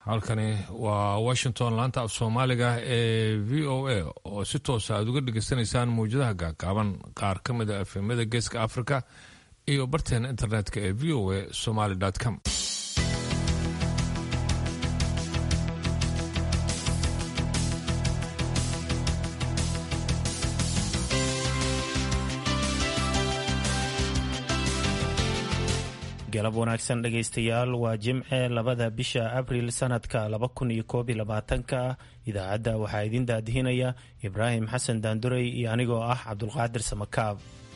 halkani waa washington laanta af soomaaliga ee v o a oo si toosa aad uga dhegeysanaysaan mawjadaha gaagaaban qaar ka mid a efemada geeska africa iyo barteena internetka ee v o a somaly com galab wanaagsan dhegaystayaal waa jimce labada bisha abril sanadka laba kun iyo koob iyo labaatanka idaacadda waxaa idin daadihinaya ibraahim xasan daandurey iyo anigoo ah cabdulqaadir samakaab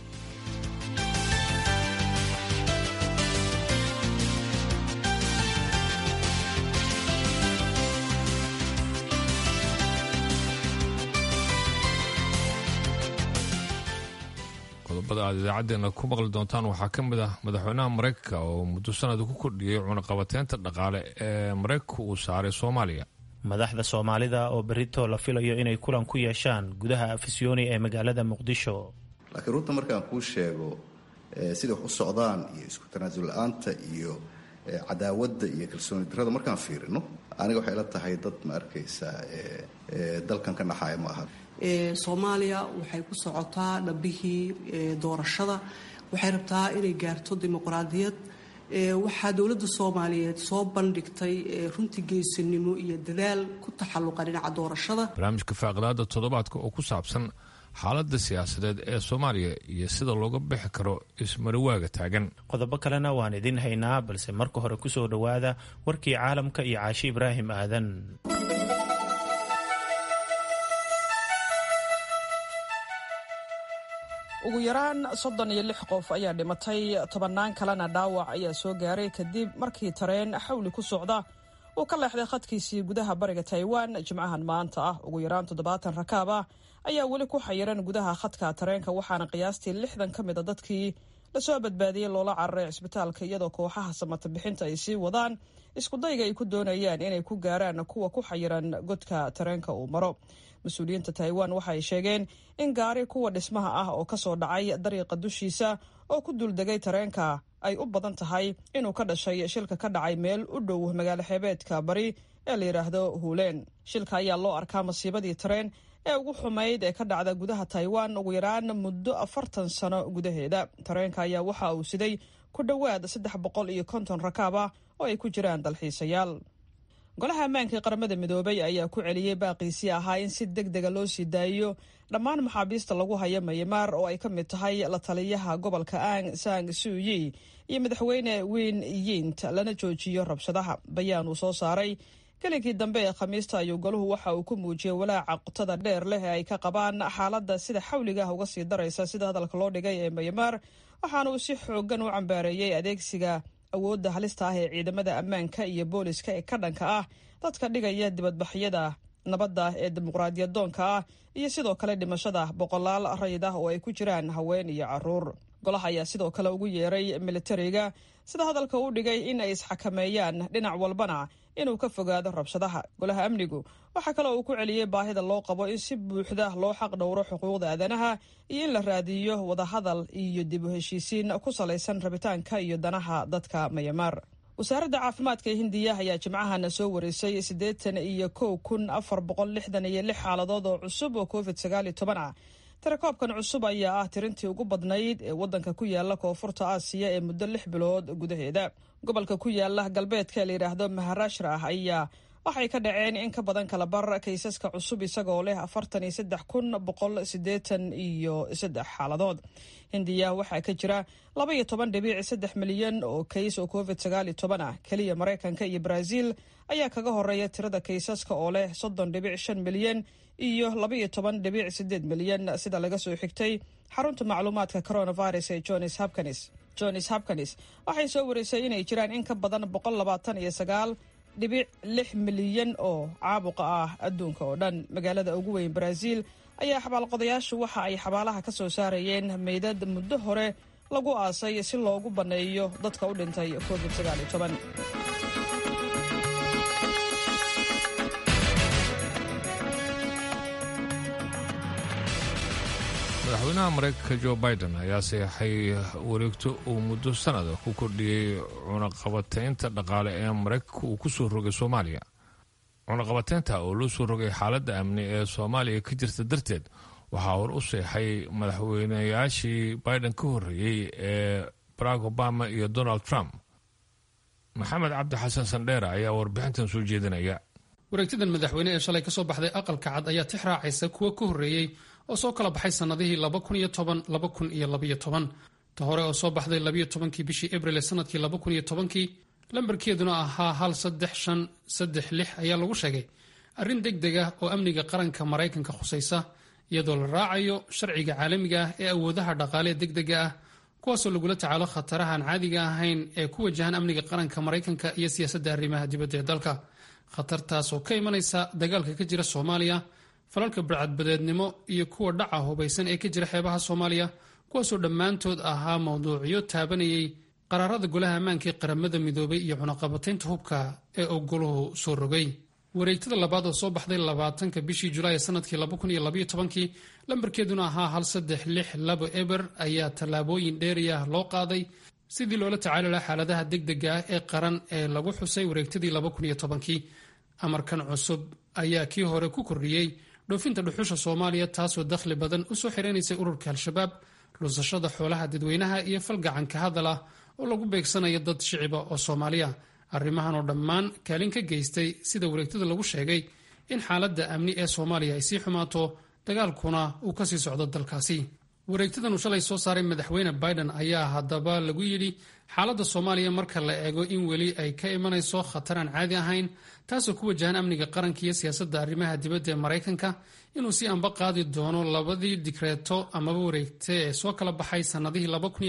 qodobada aad idaacadeena ku maqli doontaan waxaa ka mid ah madaxweynaha maraykanka oo muddo sanada ku kordhiyey cunaqabateynta dhaqaale ee maraykanka uu saaray soomaaliya madaxda soomaalida oo berito la filayo inay kulan ku yeeshaan gudaha afisyooni ee magaalada muqdisho laakiin runta markaan kuu sheego siday wax u socdaan iyo isku tanaasul la-aanta iyo cadaawadda iyo kalsooni darrada markaan fiirino aniga waxay la tahay dad ma arkaysaa dalkan ka naxaaya ma aha soomaaliya waxay ku socotaa dhabbihii doorashada waxay rabtaa inay gaarto dimuqraadiyad waxaa dowladda soomaaliyeed soo bandhigtay runtii geesinimo iyo dadaal ku taxalluqa dhinaca doorashada barnaamijka faaqidaada toddobaadka oo ku saabsan xaaladda siyaasadeed ee soomaaliya iyo sida looga bixi karo ismarawaaga taagan qodobo kalena waan idin haynaa balse marka hore kusoo dhowaada warkii caalamka iyo caashi ibraahim aadan ugu yaraan soddon iyo lix qof ayaa dhimatay tobannaan kalena dhaawac ayaa soo gaaray kadib markii tareen xawli ku socda uu ka leexday khadkiisii gudaha bariga taiwan jimcahan maanta ah ugu yaraan toddobaatan rakaab ah ayaa weli ku xayiran gudaha khadka tareenka waxaana qiyaastii lixdan ka mid a dadkii lasoo badbaadiyey loola cararay cisbitaalka iyadoo kooxaha samata bixinta ay sii wadaan iskudayga ay ku doonayaan inay ku gaaraan kuwa ku xayiran godka tareenka uu maro mas-uuliyiinta taiwan waxa ay sheegeen in gaari kuwa dhismaha ah oo kasoo dhacay dariiqa dushiisa oo ku duuldegay tareenka ay u badan tahay inuu ka dhashay shilka ka dhacay meel u dhow magaalo xeebeedka bari ee la yidhaahdo huuleen shilka ayaa loo arkaa masiibadii tareen ee ugu xumayd ee ka dhacda gudaha taiwan ugu yaraan muddo afartan sano gudaheeda tareenka ayaa waxa uu siday ku dhowaad saddex boqol iyo konton rakaab ah oo ay ku jiraan dalxiisayaal golaha ammaanka ee qaramada midoobay ayaa ku celiyey baaqiisii ahaa in si deg dega loo sii daayiyo dhammaan maxaabiista lagu haya mayamaar oo ay ka mid tahay la taliyaha gobolka ang sang suuyi iyo madaxweyne weyn yint lana joojiyo rabshadaha bayaan uu soo saaray gelinkii dambe ee khamiista ayuu golahu waxa uu ku muujiyey walaaca qotada dheer leh ee ay ka qabaan xaaladda sida xawliga ah uga sii daraysa sida hadalka loo dhigay ee mayamaar waxaana uu si xoogan u cambaareeyey adeegsiga awoodda halista ah ee ciidamada ammaanka iyo booliska ee ka dhanka ah dadka dhigaya dibadbaxyada nabadda ee dimuqraadiyadoonka ah iyo sidoo kale dhimashada boqolaal rayid ah oo ay ku jiraan haween iyo caruur golaha ayaa sidoo kale ugu yeeray militariga sida hadalka u dhigay in ay isxakameeyaan dhinac walbana inuu ka fogaado rabshadaha golaha amnigu waxaa kaloo uu ku celiyey baahida loo qabo in si buuxda loo xaq dhowro xuquuqda aadanaha iyo in la raadiyo wadahadal iyo dib u heshiisiin ku salaysan rabitaanka iyo danaha dadka mayamaar wasaaradda caafimaadka ee hindiya ayaa jimcahana soo wareysay siddeetan iyo kow kun afar boqol lixdan iyo lix xaaladood oo cusub oo covid sagaal iyo toban ah tirakoobkan cusub ayaa ah tirintii ugu badnayd ee waddanka ku yaala koonfurta aasiya ee muddo lix bilood gudaheeda gobolka ku yaala galbeedka la yidhaahdo maharashtra ah ayaa waxay ka dhaceen in ka badan kala bar kaysaska cusub isagoo leh afartan iyo saddex kun boqol siddeetan iyo saddex xaaladood hindiya waxaa ka jira laba iyo toban dhibic saddex milyan oo kays oo covid sagaal iyo toban ah keliya maraykanka iyo brazil ayaa kaga horeeya tirada kaysaska oo leh soddon dhibic shan milyan iyo laba iyo toban dhibic sideed milyan sida laga soo xigtay xarunta macluumaadka coronavirus ee johns hopkins johns hopkins waxay soo wareysay inay jiraan in ka badan boqol labaatan iyo sagaal dhibic lix milyan oo caabuqa ah adduunka oo dhan magaalada ugu weyn brazil ayaa xabaalqodayaashu waxa ay xabaalaha ka soo saarayeen meydad muddo hore lagu aasay si loogu banneeyo dadka u dhintay covid sagaal iyo toban madaxweynaha maraykanka jo biden ayaa saxeixay wareegto uu muddo sanada ku kordhiyey cunaqabateynta dhaqaale ee maraykanka uu ku soo rogay soomaaliya cunaqabateynta oo loo soo rogay xaaladda amni ee soomaaliya ka jirta darteed waxaa hor u seexay madaxweynayaashii biden ka horreeyey ee barack obama iyo donald trump maxamed cabdi xasan sandheera ayaa warbixintan soo jeedinaya wareegtadan madaxweyne ee shalay kasoo baxday aqalka cad ayaa tix raacaysa kuwa ka horreeyey oo soo kala baxay sannadihii ta hore oo soo baxday labiyo tobankii bishii abril ee sanadkii labakuniyo tobankii lambarkeeduna ahaa hal saddex shan saddex lix ayaa lagu sheegay arrin deg deg ah oo amniga qaranka maraykanka khusaysa iyadoo la raacayo sharciga caalamiga ah ee awoodaha dhaqaalee deg dega ah kuwaasoo lagula tacaalo khatarahaan caadiga ahayn ee ku wajahan amniga qaranka maraykanka iyo siyaasadda arrimaha dibadda ee dalka khatartaas oo ka imanaysa dagaalka ka jira soomaaliya falalka barcadbadeednimo iyo kuwa dhaca hubaysan ee ka jira xeebaha soomaaliya kuwaasoo dhammaantood ahaa mawduucyo taabanayay qaraarada golaha ammaanka ee qaramada midoobay iyo cunaqabataynta hubka ee uu goluhu soo rogay wareegtada labaad oo soo baxday labaatanka bishii julaay sanadkii labakuniyolabyotobankii lambarkeeduna ahaa hal saddex lix labo eber ayaa tallaabooyin dheeriyah loo qaaday sidii loola tacaali laha xaaladaha deg dega ah ee qaran ee lagu xusay wareegtadii labakuniyo tobankii amarkan cusub ayaa kii hore ku kordhiyey dhoofinta dhuxusha soomaaliya taasoo dakhli badan usoo xireynaysay ururka al-shabaab luusashada xoolaha dadweynaha iyo falgacanka hadal ah oo lagu beegsanayo dad shiciba oo soomaaliya arrimahan oo dhammaan kaalin ka geystay sida wareegtada lagu sheegay in xaaladda amni ee soomaaliya ay sii xumaato dagaalkuna uu kasii socdo dalkaasi wareegtadan uu shalay soo saaray madaxweyne biden ayaa haddaba lagu yidhi xaaladda soomaaliya marka la eego in weli ay ka imanayso khatar aan caadi ahayn taasoo ku wajahan amniga qaranka iyo siyaasadda arrimaha dibadda ee maraykanka inuu si anba qaadi doono labadii digreeto amaba wareegte ee soo kala baxay sannadihii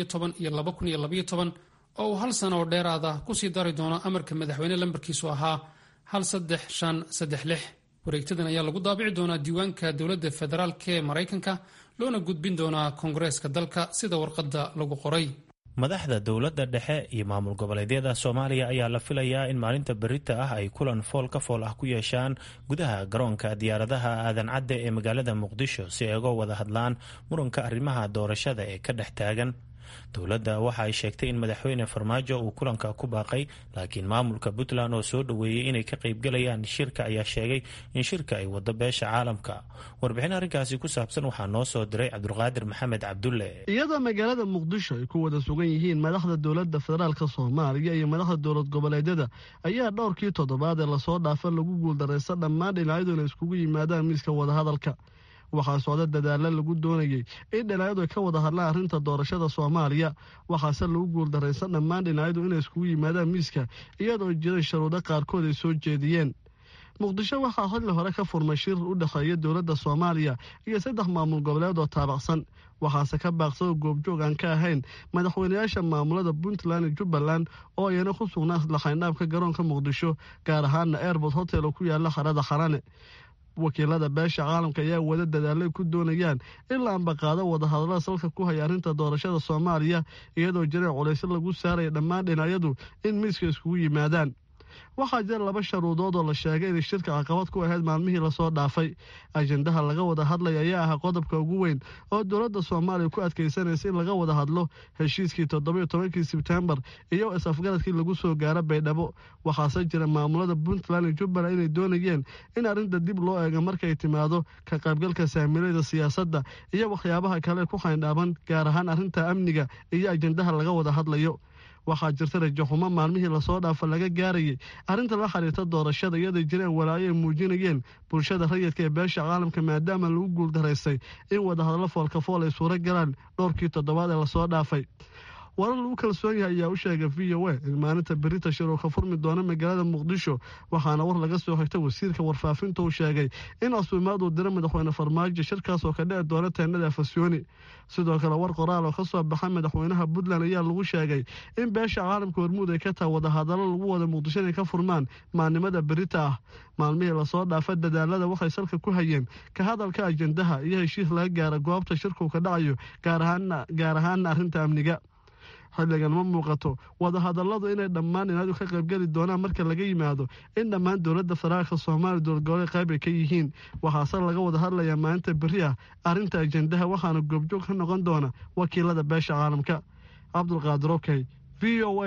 iyo oo uu hal sano oo dheeraada kusii dari doono amarka madaxweyne lambarkiisu ahaa hal saddex shan saddex lix wareegtadan ayaa lagu daabici doonaa diiwaanka dowladda federaalk ee maraykanka loona gudbin doonaa koongareeska dalka sida warqadda lagu qoray madaxda dowladda dhexe iyo maamul goboleedyada soomaaliya ayaa la filayaa in maalinta berita ah ay kulan fool ka fool ah ku yeeshaan gudaha garoonka diyaaradaha aadan cadde ee magaalada muqdisho si ay uga wada hadlaan muranka arrimaha doorashada ee ka dhex taagan dowladda waxa ay sheegtay in madaxweyne farmaajo uu kulanka ku baaqay laakiin maamulka puntland oo soo dhoweeyey inay ka qaybgalayaan shirka ayaa sheegay in shirka ay wado beesha caalamka warbixin arrinkaasi ku saabsan waxaa noo soo diray cabdulqaadir maxamed cabdulle iyadoo magaalada muqdisho ay ku wada sugan yihiin madaxda dowladda federaalka soomaaliya iyo madaxda dowlad goboleedyada ayaa dhowrkii toddobaad ee lasoo dhaafa lagu guuldaraysta dhammaan dhinacyadu inay iskugu yimaadaan miiska wadahadalka waxaa socda dadaalla lagu doonayey in dhinacyadu ay ka wada hadlaan arrinta doorashada soomaaliya waxaase lagu guuldaraysan dhammaan dhinacyadu inay iskugu yimaadaan miiska iyadoo jiray sharuudo qaarkood ay soo jeediyeen muqdisho waxaa xilli hore ka furmay shir u dhexeeya dowladda soomaaliya iyo saddex maamul goboleed oo taabacsan waxaase ka baaqsado goobjoog aan ka ahayn madaxweynayaasha maamulada puntland iyo jubbaland oo iyana ku sugnaa laxaynhaabka garoonka muqdisho gaar ahaana airbort hotel oo ku yaala harada xarane wakiilada beesha caalamka ayaa wada dadaalay ku doonayaan in la ambaqaado wadahadallada salka ku haya arrinta doorashada soomaaliya iyadoo jiray culaysyo lagu saaraya dhammaan dhinacyadu in miiska iskugu yimaadaan waxaa jira laba sharuudood oo la sheegay inay shirka caqabad ku ahayd maalmihii lasoo dhaafay ajendaha laga wada hadlaya ayaa ahaa qodobka ugu weyn oo dowladda soomaaliya ku adkaysanaysa in laga wada hadlo heshiiskii toddobiyo tobankii sebtembar iyo is-afgaradkii lagu soo gaaro baydhabo waxaase jira maamulada puntland iyo jubbaland inay doonayeen in arrinta dib loo eego markay timaado ka qaybgalka saamilayda siyaasadda iyo waxyaabaha kale ku xayndhaaban gaar ahaan arrinta amniga iyo ajendaha laga wada hadlayo waxaa jirta rajaxumo maalmihii lasoo dhaafa laga gaarayay arrinta la xiriirta doorashada iyadoo jireen walaayo ay muujinayeen bulshada rayidka ee beesha caalamka maadaama lagu guuldaraystay in wadahadallo foolkafool ay suuro galaan dhowrkii toddobaad ee lasoo dhaafay warar lagu kalsoon yahay ayaa u sheegay v o a in maalinta berita shir uu ka furmi doono magaalada muqdisho waxaana war laga soo xigta wasiirka warfaafinta uu sheegay in casuumaad uu diro madaxweyne farmaajo shirkaas oo ka dhici doona teenada afasyooni sidoo kale war qoraal oo ka soo baxa madaxweynaha puntland ayaa lagu sheegay in beesha caalamka hormuud ay ka taha wadahadallo lagu wada muqdisho inay ka furmaan maalnimada berita ah maalmihii lasoo dhaafa dadaalada waxay salka ku hayeen ka hadalka ajendaha iyo heshiis laga gaara goobta shirkuu ka dhacayo gaar ahaana arrinta amniga xilligan ma muuqato wadahadalladu inay dhammaan dhinaadu ka qaybgeli doonaan marka laga yimaado in dhammaan dowladda federaalka soomaaliya dowladgoboleed qayb ay ka yihiin waxaase laga wada hadlayaa maalinta berri ah arrinta ajendaha waxaana goobjoog ka noqon doona wakiilada beesha caalamka cabdulqaadir okey v o a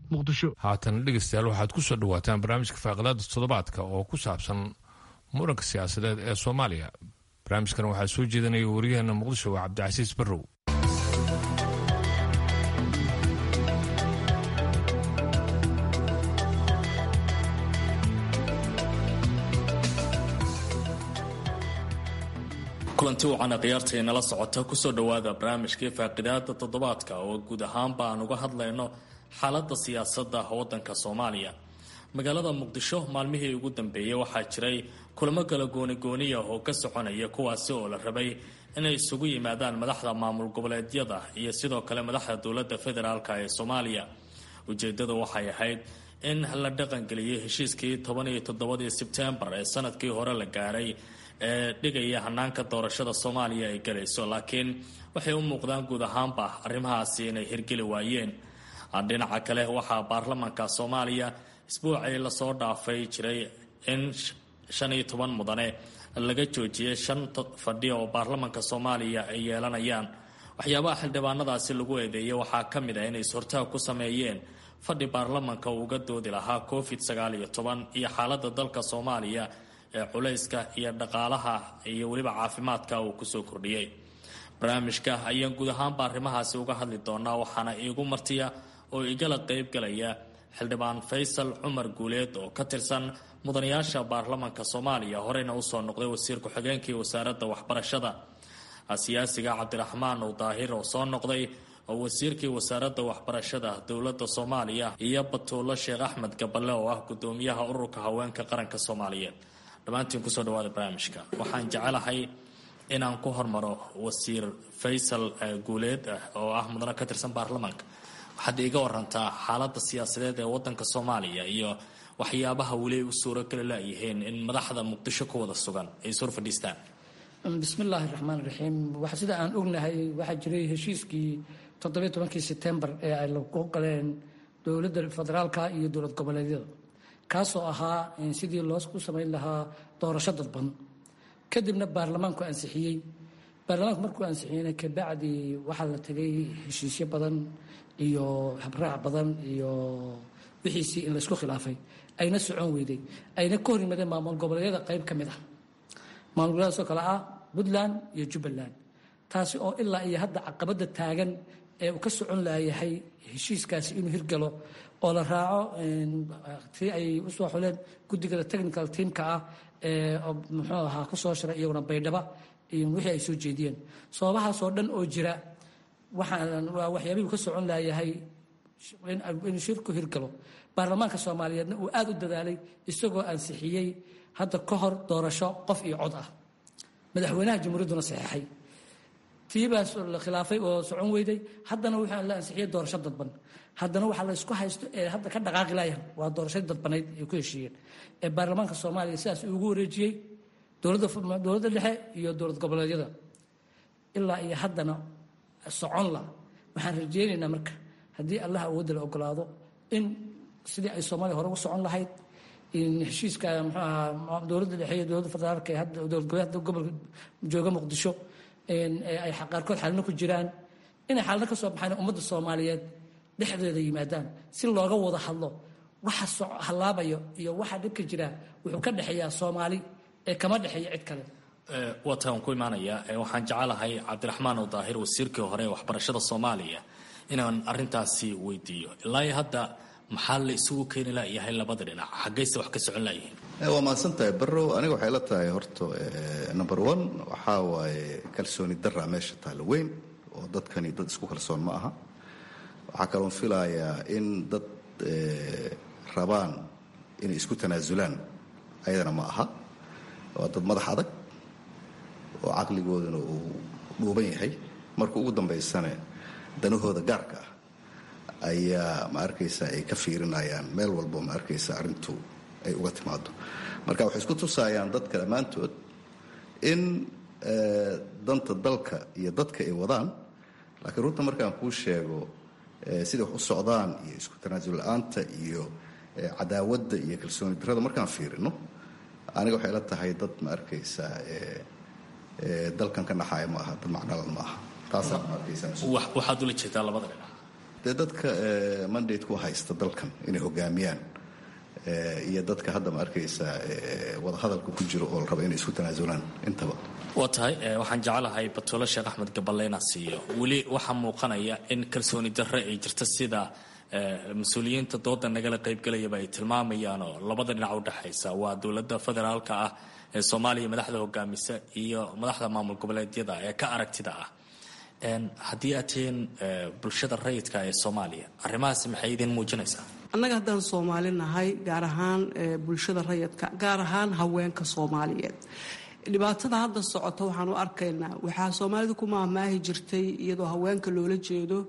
muqdisho haatan dhegeystayaal waxaad ku soo dhawaataan barnaamijka faaqidaada toddobaadka oo ku saabsan muranka siyaasadeed ee soomaaliya barnaamijkan waxaa soo jeedinaya wariyaheena muqdisho waa cabdicasiis barrow kulanti wacana khiyaarta inala socota kusoo dhowaada barnaamijkii faaqidaada toddobaadka oo guud ahaanba aan uga hadlayno xaalada siyaasada wadanka soomaaliya magaalada muqdisho maalmihii ugu dambeeyey waxaa jiray kulamo kala goonigooniya oo ka soconaya kuwaasi oo la rabay inay isugu yimaadaan madaxda maamul goboleedyada iyo sidoo kale madaxda dowlada federaalk ee soomaaliya ujeedadu waxay ahayd in la dhaqangeliyay heshiiskii toban iyo toddobadii sebtembar ee sanadkii hore la gaaray ee dhigaya hanaanka doorashada soomaaliya ay galayso laakiin waxay u muuqdaan guud ahaanba arrimahaasi inay hirgeli waayeen dhinaca kale waxaa baarlamanka soomaaliya isbuucii lasoo dhaafay jiray in shan iyo toban mudane laga joojiyay shan fadhi oo baarlamanka soomaaliya ay yeelanayaan waxyaabaha xildhibaanadaasi lagu eedeeyay waxaa ka mid ah inay is-hortaag ku sameeyeen fadhi baarlamanka uu uga doodi lahaa covid sagaal iyo toban iyo xaalada dalka soomaaliya ee culayska iyo dhaqaalaha iyo weliba caafimaadka uu kusoo kordhiyey barnaamijka ayaan guud ahaanba arrimahaasi uga hadli doonaa waxaana iigu martiya oo igala qeybgalaya xildhibaan faysal cumar guuleed oo ka tirsan mudanayaasha baarlamanka soomaaliya horeyna usoo noqday wasiir ku-xigeenkii wasaaradda waxbarashada siyaasiga cabdiraxmaan uu daahir oo soo noqday oo wasiirkii wasaaradda waxbarashada dowladda soomaaliya iyo batuulo sheekh axmed gaballe oo ah gudoomiyaha ururka haweenka qaranka soomaaliyeed dhammaantiin kusoo dhawaada barnaamijka waxaan jecelahay inaan ku hormaro wasiir faysal guuleed oo ah mudane ka tirsan baarlamaanka waxaad iiga warantaa xaalada siyaasadeed ee wadanka soomaaliya iyo waxyaabaha weli ay u suurogeli layihiin in madaxda muqdisho ku wada sugan ay sor fadhiistaan bismillaahi raxmaan raxiim sida aan ognahay waxaa jiray heshiiskii toddobiyo tobankii setembar ee ay lagu galeen dowladda federaalka iyo dowlad goboleedyada kaasoo ahaa sidii looku samayn lahaa doorasho dadban kadibna baarlamaanku ansixiyey baarlamaanku markuu ansixiyeyna kabacdi waxaa la tegay heshiisyo badan iyo habraac badan iyo wixiisii in laysku khilaafay ayna socon weyday ayna ka hor yimaadeen maamul goboleedyada qayb ka mid ah maamul goboleedaasoo kale ah puntland iyo jubbaland taasi oo ilaa iyo hadda caqabada taagan ee uu ka socon laayahay heshiiskaasi inuu hirgalo oo la raaco tii ay usoo xuleen guddigada technical teamka ah ee muxuu ahaa kusoo shiray iyaguna baydhaba iyo wixii ay soo jeediyeen sababahaasoo dhan oo jira waxaan waa waxyaabihii ka socon laayahay inuu shirku hirgalo baarlamaanka soomaaliyeedna uu aada u dadaalay isagoo ansixiyey hadda ka hor doorasho qof iyo cod ah madaxweynaha jamhuuriyadduna saxeexay tiibaas la khilaafay oo socon weyday haddana waxaa la ansixiyey doorasho dadban haddana waxaa la isku haysto ee hadda ka dhaqaaqi laayaan waa doorashadii dadbanayd ay ku heshiiyeen ee baarlamaanka soomaaliya sidaas ugu wareejiyey dowladda dowladda dhexe iyo dowlad goboleedyada ilaa iyo haddana socon la waxaan rajeynaynaa marka haddii allah awoodda la ogolaado in sidii ay soomaaliya hore ugu socon lahayd in heshiiska muxuu ahaa dowladda dhexe iyo dowladda federaalka ee hadda dowlad goboleed hadda gobolka jooga muqdisho ay qaarkood xalino ku jiraan inay xalino ka soo baxaan ummadda soomaaliyeed dhexdeeda yimaadaan si looga wada hadlo waxa hallaabayo iyo waxa dhibka jira wuxuu ka dhexeeyaa soomaali ee kama dhexeeya cid kale wataan ku imaanaya waxaan jecelahay cabdiraxmaan oo daahir wasiirkii hore ee waxbarashada soomaaliya inaan arintaasi weydiiyo ilaa hadda maxaa la isugu keeni layahay labada dhinac xaggayse wax ka socon layihiin waa mahadsan tahay barrow aniga waxay la tahay horta number one waxaa waaye kalsooni daraa meesha taalla weyn oo dadkani dad isku kalsoon ma aha waxaa kaloon filayaa in dad rabaan inay isku tanaasulaan ayadana ma aha waa dad madax adag oo caqligooduna uu dhuuban yahay marka ugu dambaysane danahooda gaarka ah ayaa ma arkaysa ay ka fiirinayaan meel walbo ma arkaysa arrintu ay uga timaado marka waxay isku tusaayaan dadka dhammaantood in danta dalka iyo dadka ay wadaan laakiin runta markaan kuu sheego siday wax u socdaan iyo isku tanaasul la-aanta iyo cadaawadda iyo kalsooni darrada markaan fiirino aniga waxay la tahay dad ma arkaysa dalkan ka naxaaya ma aha dad macnalan ma aha taasaa ma arkaysa waxaad ula jeedaa labada dhinac dee dadka mandate ku haysta dalkan inay hogaamiyaan iyo dadka hadda ma arkaysaa wadahadalka ku jiro oo la raba inay isku tanaasulaan intaba waa tahay waxaan jeclahay batuulo sheekh axmed gaballe inaan siiyo weli waxaa muuqanaya in kalsooni darre ay jirta sida mas-uuliyiinta dooda nagala qaybgelayaba ay tilmaamayaan oo labada dhinac u dhexaysa waa dowladda federaalka ah ee soomaaliya madaxda hogaamisa iyo madaxda maamul goboleedyada ee ka aragtida ah haddii aad tihiin bulshada rayidka ee soomaaliya arrimahaasi maxay idin muujinaysaa annaga haddaan soomaali nahay gaar ahaan bulshada rayidka gaar ahaan haweenka soomaaliyeed dhibaatada hadda socota waxaan u arkaynaa waxaa soomaalida ku maahmaahi jirtay iyadoo haweenka loola jeedo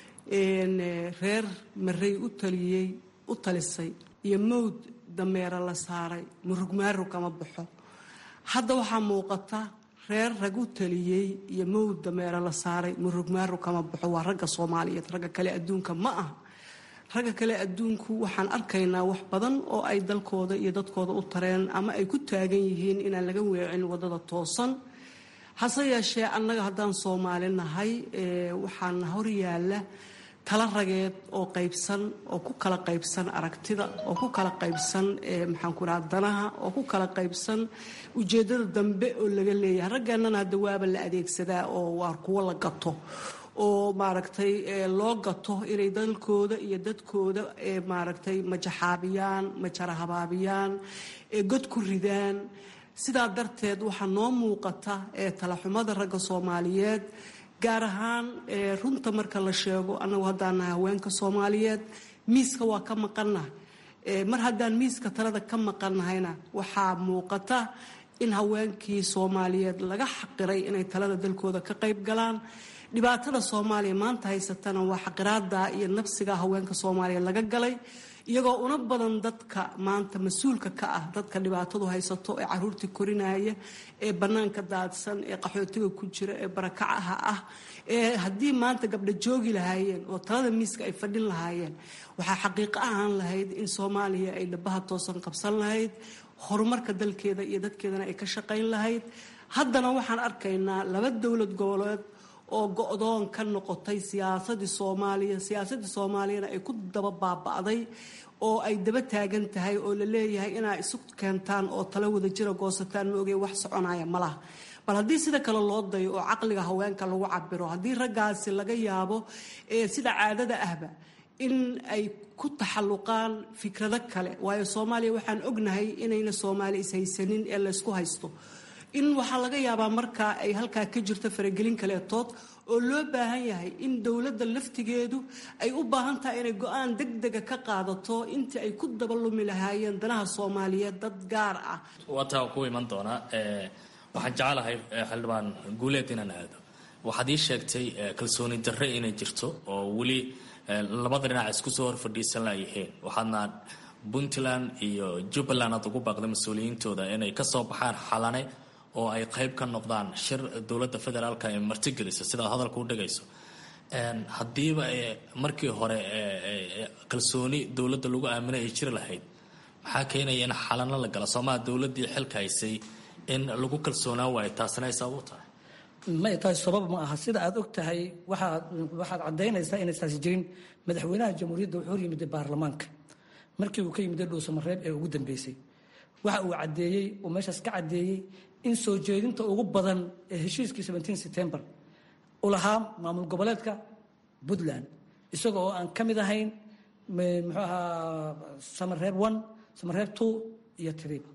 reer marey u taliyey u talisay iyo mawd dameera la saaray murugmaarug kama baxo hadda waxaa muuqata reer rag u taliyey iyo mawd dameera la saaray murugmaarug kama baxo waa ragga soomaaliyeed ragga kale adduunka ma aha ragga kale adduunku waxaan arkaynaa wax badan oo ay dalkooda iyo dadkooda u tareen ama ay ku taagan yihiin inaan laga weecin wadada toosan hase yeeshee annaga haddaan soomaali nahay waxaan hor yaalla tala rageed oo qaybsan oo ku kala qaybsan aragtida oo ku kala qaybsan maxaanku raha danaha oo ku kala qaybsan ujeeddada dambe oo laga leeyahay raggeennana hadda waaba la adeegsadaa oo waa kuwo la gato oo maaragtay loo gato inay dalkooda iyo dadkooda maaragtay majaxaabiyaan majarahabaabiyaan god ku ridaan sidaa darteed waxaa noo muuqata talaxumada ragga soomaaliyeed gaar ahaan runta marka la sheego annagu haddaan nahay haweenka soomaaliyeed miiska waa ka maqannahay mar haddaan miiska talada ka maqannahayna waxaa muuqata in haweenkii soomaaliyeed laga xaqiray inay talada dalkooda ka qayb galaan dhibaatada soomaaliya maanta haysatana waa xaqiraada iyo nafsiga haweenka soomaaliya laga galay iyagoo una badan dadka maanta mas-uulka ka ah dadka dhibaatadu haysato ee caruurtii korinaya ee bannaanka daadsan ee qaxootiga ku jira ee barakacaha ah ee haddii maanta gabdha joogi lahaayeen oo talada miiska ay fadhin lahaayeen waxaa xaqiiqo ahaan lahayd in soomaaliya ay dhabaha toosan qabsan lahayd horumarka dalkeeda iyo dadkeedana ay ka shaqayn lahayd haddana waxaan arkaynaa laba dowlad goboleed oo go-doon ka noqotay siyaasadii soomaaliya siyaasadii soomaaliyana ay ku daba baaba'day oo ay daba taagan tahay oo la leeyahay inaa isu keentaan oo talo wada jira goosataan ma ogey wax soconaya malaha bal haddii sida kale loo dayo oo caqliga haweenka lagu cabiro haddii raggaasi laga yaabo sida caadada ahba in ay ku taxalluqaan fikrado kale waayo soomaaliya waxaan ognahay inayna soomaali ishaysanin ee laysku haysto in waxaa laga yaabaa markaa ay halkaa ka jirto faragelin kaleetood oo loo baahan yahay in dowladda laftigeedu ay u baahan tahay inay go-aan deg dega ka qaadato intii ay ku dabalumi lahaayeen danaha soomaaliyeed dad gaar ah waa taa ku iman doonaa waxaan jecelahay xildhibaan guuleed inaan aado waxaad ii sheegtay kalsooni darre inay jirto oo weli labada dhinac isku soo hor fadhiisan layihiin waxaadna puntland iyo jubbaland aad ugu baaqday mas-uuliyiintooda inay kasoo baxaan xalane oo ay qayb ka noqdaan shir dowladda federaalka ay martigelisa sidaad hadalka u dhigayso haddiiba markii hore kalsooni dowladda lagu aaminay ay jiri lahayd maxaa keenaya in xalano la gala soomaa dowladdii xilka haysay in lagu kalsoonaa waayo taasina ay sabab u tahay may tahay sabab ma aha sida aad og tahay waxaad waxaad caddaynaysaa inaysaasi jirin madaxweynaha jamhuuriyadda wuxuu hor yimid baarlamaanka markii uu ka yimid dhowsamareeb ee ugu dambeysay waxa uu caddeeyey uu meeshaas ka caddeeyey in soo jeedinta ugu badan ee heshiiskii september u lahaa maamul goboleedka puntland isaga oo aan ka mid ahayn muxuu ahaa samareeb one samareeb two iyo triba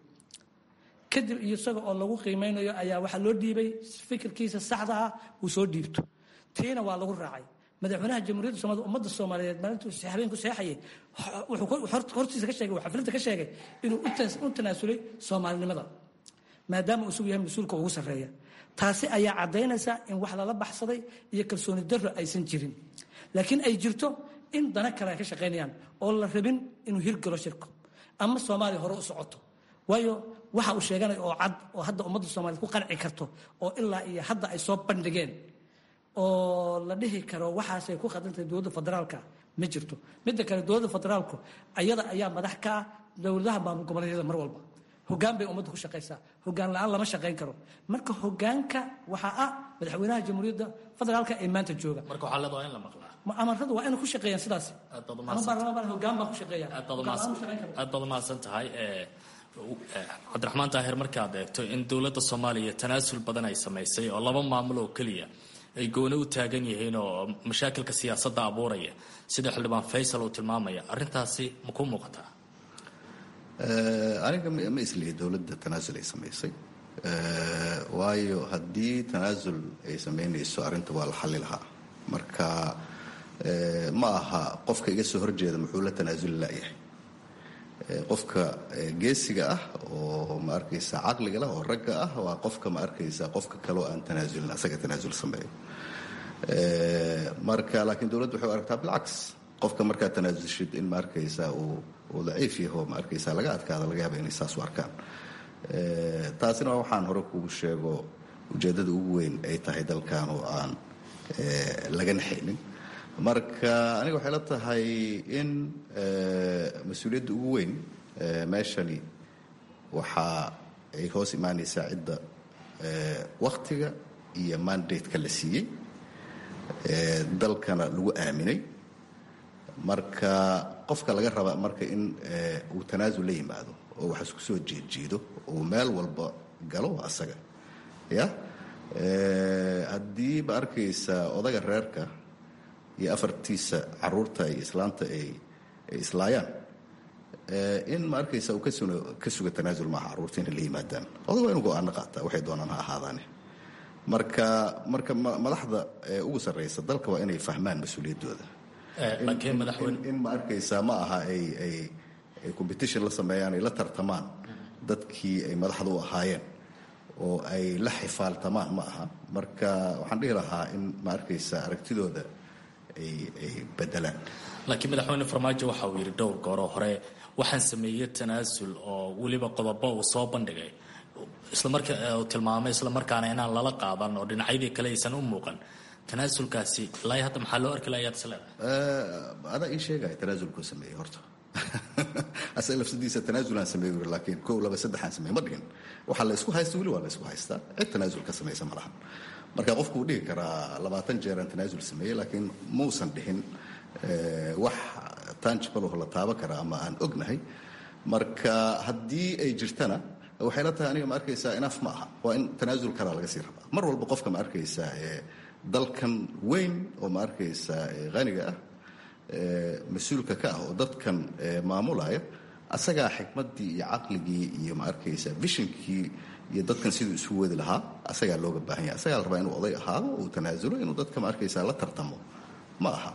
kadib iyo isaga oo lagu qiimeynayo ayaa waxaa loo dhiibay fikirkiisa saxda ah uu soo dhiibto tiina waa lagu raacay madaxweynaha jamhuuriyadda soomaalida ummadda soomaaliyeed maalintuu habeenku seexayay wuxuu hortiisa ka sheegay xafladda ka sheegay inuu u tanaasulay soomaalinimada maadaama uu isugu yahay mas-uulka ugu sarreeya taasi ayaa caddaynaysa in wax lala baxsaday iyo kalsooni darro aysan jirin laakiin ay jirto in dana kale ay ka shaqaynayaan oo la rabin inuu hirgalo shirku ama soomaaliya hore u socoto waayo waxa uu sheeganaya oo cad oo hadda ummadda soomaaliyed ku qanci karto oo ilaa iyo hadda ay soo bandhigeen oo la dhihi karo waxaasay ku khadantahay dowladda federaalka ma jirto midda kale dowladda federaalku ayada ayaa madax ka ah dowladaha maamul goboleedyada mar walba hogaan bay ummadda ku shaqaysaa hogaan la-aan lama shaqayn karo marka hogaanka waxaa ah madaxweynaha jamhuuriyadda federaalka ee maanta jooga marka waxaa leedahay in la maqlaa amaradu waa inay ku shaqeeyaan sidaas Aad baad ama umahadsan- baarlamaan hogaan baa ku shaqeeya aad baad Hogaan umahadsan- la'aan ma shaqeyn karo. aad baad umahadsan tahay ee, ee, cabdiraxmaan daahir markaad eegto in dowladda soomaaliya tanaasul badan ay samaysay oo laba maamul oo keliya ay gooni u taagan yihiin oo mashaakilka siyaasadda abuuraya sida xildhibaan faysal uu tilmaamaya arrintaasi ma ku muuqataa Eh, aniga ma ma islihi dowladda tanaasul ay samaysay Eh, waayo haddii tanaasul ay samaynayso arrinta waa la xalli lahaa marka eh, ma aha qofka iga soo horjeeda muxuu la tanaasuli la'yahay Eh, qofka eh, geesiga ah oo ma arkaysa caqliga leh oo ragga ah waa qofka ma arkaysa qofka kaleo aan tanaasulin asaga tanaasul sameeyo Eh, marka laakiin dowladdu waxay u aragtaa bilcaks qofka markaa tanaasulshid in ma arkaysa uu uu daciif yaho ma arkaysa laga adkaada laga yaaba inay saas u arkaan Eh, taasina waa waxaan hore kugu sheego ujeeddada ugu weyn ay tahay dalkan oo aan eh, laga naxaynin marka aniga waxay la tahay in eh, mas-uuliyadda ugu weyn eh, meeshani waxa ay hoos imaanaysaa cidda eh, wakhtiga iyo mandate-ka la siiyey eh, dalkana lagu aaminay marka qofka laga raba marka in eh, uu tanaasul la yimaado oo wax isku soo jeedjiido uu meel walba galo waa asaga ya Eh, haddii ma arkaysa odaga reerka iyo afartiisa caruurta iyo islaanta ay ay islaayaan eh, in ma arkaysa uu ka suno- ka suga tanaasul maaha caruurta inay la yimaadaan odag waa inu go-aano qaataa waxay doonaan ha ahaadaane marka marka ma- madaxda ee ugu sarreysa dalka waa inay fahmaan mas-uuliyaddooda Eh, laakiin madaxweyne in ma arkaysaa ma aha ay ay ay competition la sameeyaan ay la tartamaan dadkii ay madaxda u ahaayeen oo ay la xifaaltamaan ma aha marka waxaan dhihi lahaa in ma arkaysa aragtidooda ay ay bedelaan laakiin madaxweyne farmaajo waxa uu yidhi dhowr gooroo hore waxaan sameeyey tanaasul oo weliba qodobo uu soo bandhigay islamarka uu tilmaamay islamarkaana inaan lala qaadan oo dhinacyadii kale aysan u muuqan tanaasulkaasi ilaa hadda maxaa loo arki lahayaad is leedahay Eh, adaa ii sheegaya tanaasulkuu sameeyey horta asaga lafsadiisa tanaasulaan sameey uri laakiin kow laba saddexaan sameey ma dhigin waxaa la isku haysta weli waa la isku haystaa cid tanaasul ka samaysa ma lahan marka qofku wuu dhihi karaa labaatan jeeraan tanaasul sameeyey laakiin muusan dhihin eh, wax tangible oo la taaban kara ama aan ognahay marka haddii ay jirtana waxay la tahay aniga ma arkaysaa inaaf ma aha waa in tanaasul kalaa laga sii rabaa mar walba qofka ma arkaysaa ee dalkan weyn oo ma arkaysaa ee qaniga ah ee mas-uulka ka ah oo dadkan ee maamulaya asagaa xikmaddii iyo caqligii iyo ma arkaysa vishinkii iyo dadkan siduu isu wadi lahaa asagaa looga baahan yahay asagaa la rabaa inuu oday ahaado uu tanaasulo inuu dadka ma arkaysa la tartamo ma aha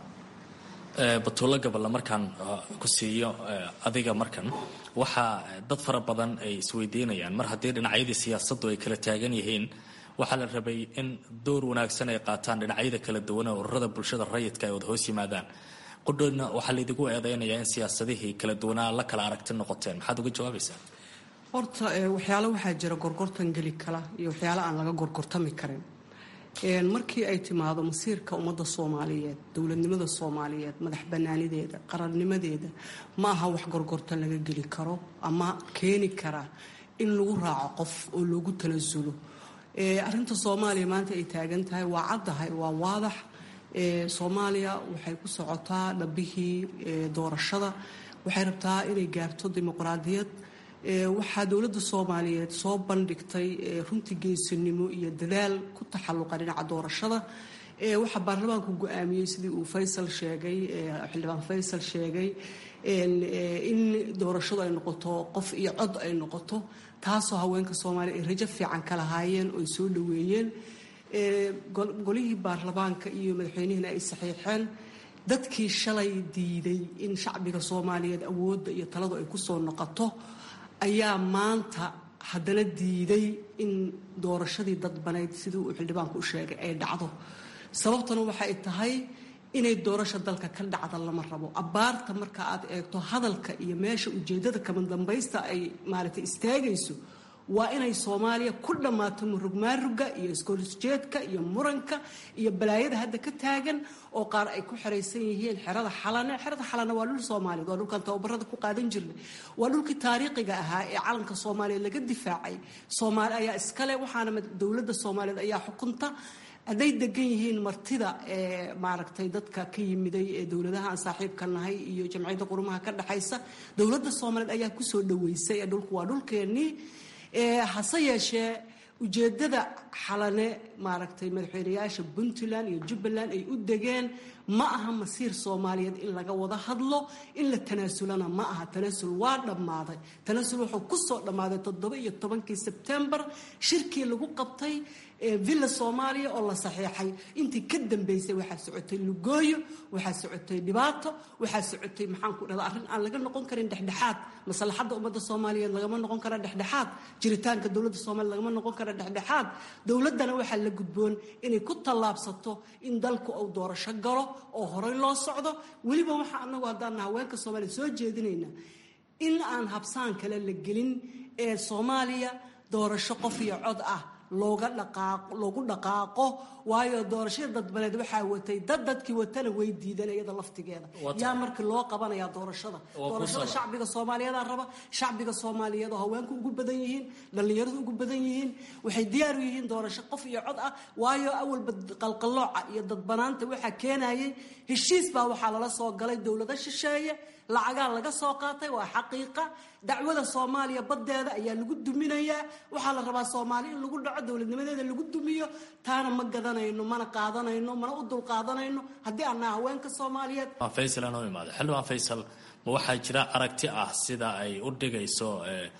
Eh, batuulo gaballa markaan uh, ku siiyo eh, adiga markan waxaa eh, dad fara badan ay isweydiinayaan mar haddii dhinacyadii siyaasaddu ay kala taagan yihiin waxaa la rabay in door wanaagsan ay qaataan dhinacyada kala duwan ee ururada bulshada rayidka ay wada hoos yimaadaan qudhoodna waxaa laydigu eedeynayaa in siyaasadihii kala duwanaa la kala aragti noqoteen maxaad uga jawaabaysaa horta eh, waxyaalo waxaa jira gorgortan geli kala iyo waxyaalo aan laga gorgortami karin Een, markii ay timaado masiirka ummadda soomaaliyeed dowladnimada soomaaliyeed madax banaanideeda qarannimadeeda ma aha wax gorgortan laga geli karo ama keeni kara in lagu raaco qof oo loogu tanasulo Eh, arrinta soomaaliya maanta ay taagan tahay waa caddahay waa waadax Eh, soomaaliya waxay ku socotaa dhabbihii eh, doorashada waxay rabtaa inay gaarto dimuqraadiyad Eh, waxaa dowladda soomaaliyeed soo bandhigtay eh, runtii geesinimo iyo dadaal ku taxalluqa dhinaca doorashada Eh, waxaa baarlamaanku go-aamiyey sidii uu faysal sheegay eh, xildhibaan faysal sheegay en, eh, in doorashadu ay noqoto qof iyo cod ay noqoto taasoo haweenka soomaaliya ay rajo fiican ka lahaayeen oo ay soo dhoweeyeen Eh, gol- golihii baarlamaanka iyo madaxweynihina ay saxiixeen dadkii shalay diiday in shacbiga soomaaliyeed awoodda iyo taladu ay ku soo noqoto ayaa maanta haddana diiday in doorashadii dadbanayd sidii uu xildhibaanku u sheegay ay dhacdo sababtuna waxay tahay inay doorasha dalka ka dhacda lama rabo abbaarta marka aad eegto hadalka iyo meesha ujeeddada kama dambaysta ay maaragtay istaagayso waa inay soomaaliya ku dhammaato murugmaaruga iyo iskoolsjeedka iyo muranka iyo balaayada hadda ka taagan oo qaar ay ku xeraysan yihiin xerada xalane xerada xalane waa dhul soomaaliyeed waa dhulkan tababarada ku qaadan jirnay waa dhulkii taariikhiga ahaa ee calanka soomaaliya laga difaacay soomaali ayaa iskale waxaana dowladda soomaaliyeed ayaa xukunta hadday degan yihiin martida maaragtay dadka ka yimiday ee dowladaha aan saaxiibka nahay iyo jamciyadda qurumaha ka dhexaysa dowladda soomaaliyeed ayaa kusoo dhaweysay ee dhulku waa dhulkeennii hase yeeshee ujeeddada xalane maaragtay madaxweynayaasha puntland iyo jubbaland ay u degeen ma aha masiir soomaaliyeed in laga wada hadlo in la tanaasulana ma aha tanaasul waa dhammaaday tanaasul wuxuu kusoo dhammaaday toddoba iyo tobankii sebtembar shirkii lagu qabtay villa soomaaliya oo la saxiixay intii ka dambeysay waxaa socotay lugooyo waxaa socotay dhibaato waxaa socotay maxaan ku dhahda arrin aan laga noqon karin dhexdhexaad maslaxadda ummadda soomaaliyeed lagama noqon kara dhexdhexaad jiritaanka dowladda soomaliya lagama noqon kara dhexdhexaad dowladdana waxaa la gudboon inay ku tallaabsato in dalku uu doorasho galo oo horey loo socdo weliba waxaa anagu haddaana haweenka soomaaliya soo jeedinayna in aan habsaan kale la gelin ee soomaaliya doorasho qof iyo cod ah looga dhaqaaqo loogu dhaqaaqo waayo doorashada dadbaneed waxaa watay dad dadkii watana way diideen iyada laftigeeda yaa markii loo qabanayaa doorashada doorashada shacbiga soomaaliyeedaa raba shacbiga soomaaliyeed oo haweenku ugu badan yihiin dhallinyaradu ugu badan yihiin waxay diyaar u yihiin doorasho qof iyo cod ah waayo awalba qalqallooca iyo dadbanaanta waxaa keenayay heshiis baa waxaa lala soo galay dowlado shisheeye lacagaa laga soo qaatay waa xaqiiqa dacwada soomaaliya baddeeda ayaa lagu duminayaa waxaa la rabaa soomaali in lagu dhaco dowladnimadeeda lagu dumiyo taana ma gadanayno mana qaadanayno mana u dul qaadanayno haddii aanaa haweenka soomaaliyeed faysal anoo imaado xildhibaan faysal ma waxaa jira aragti ah sida ay u dhigayso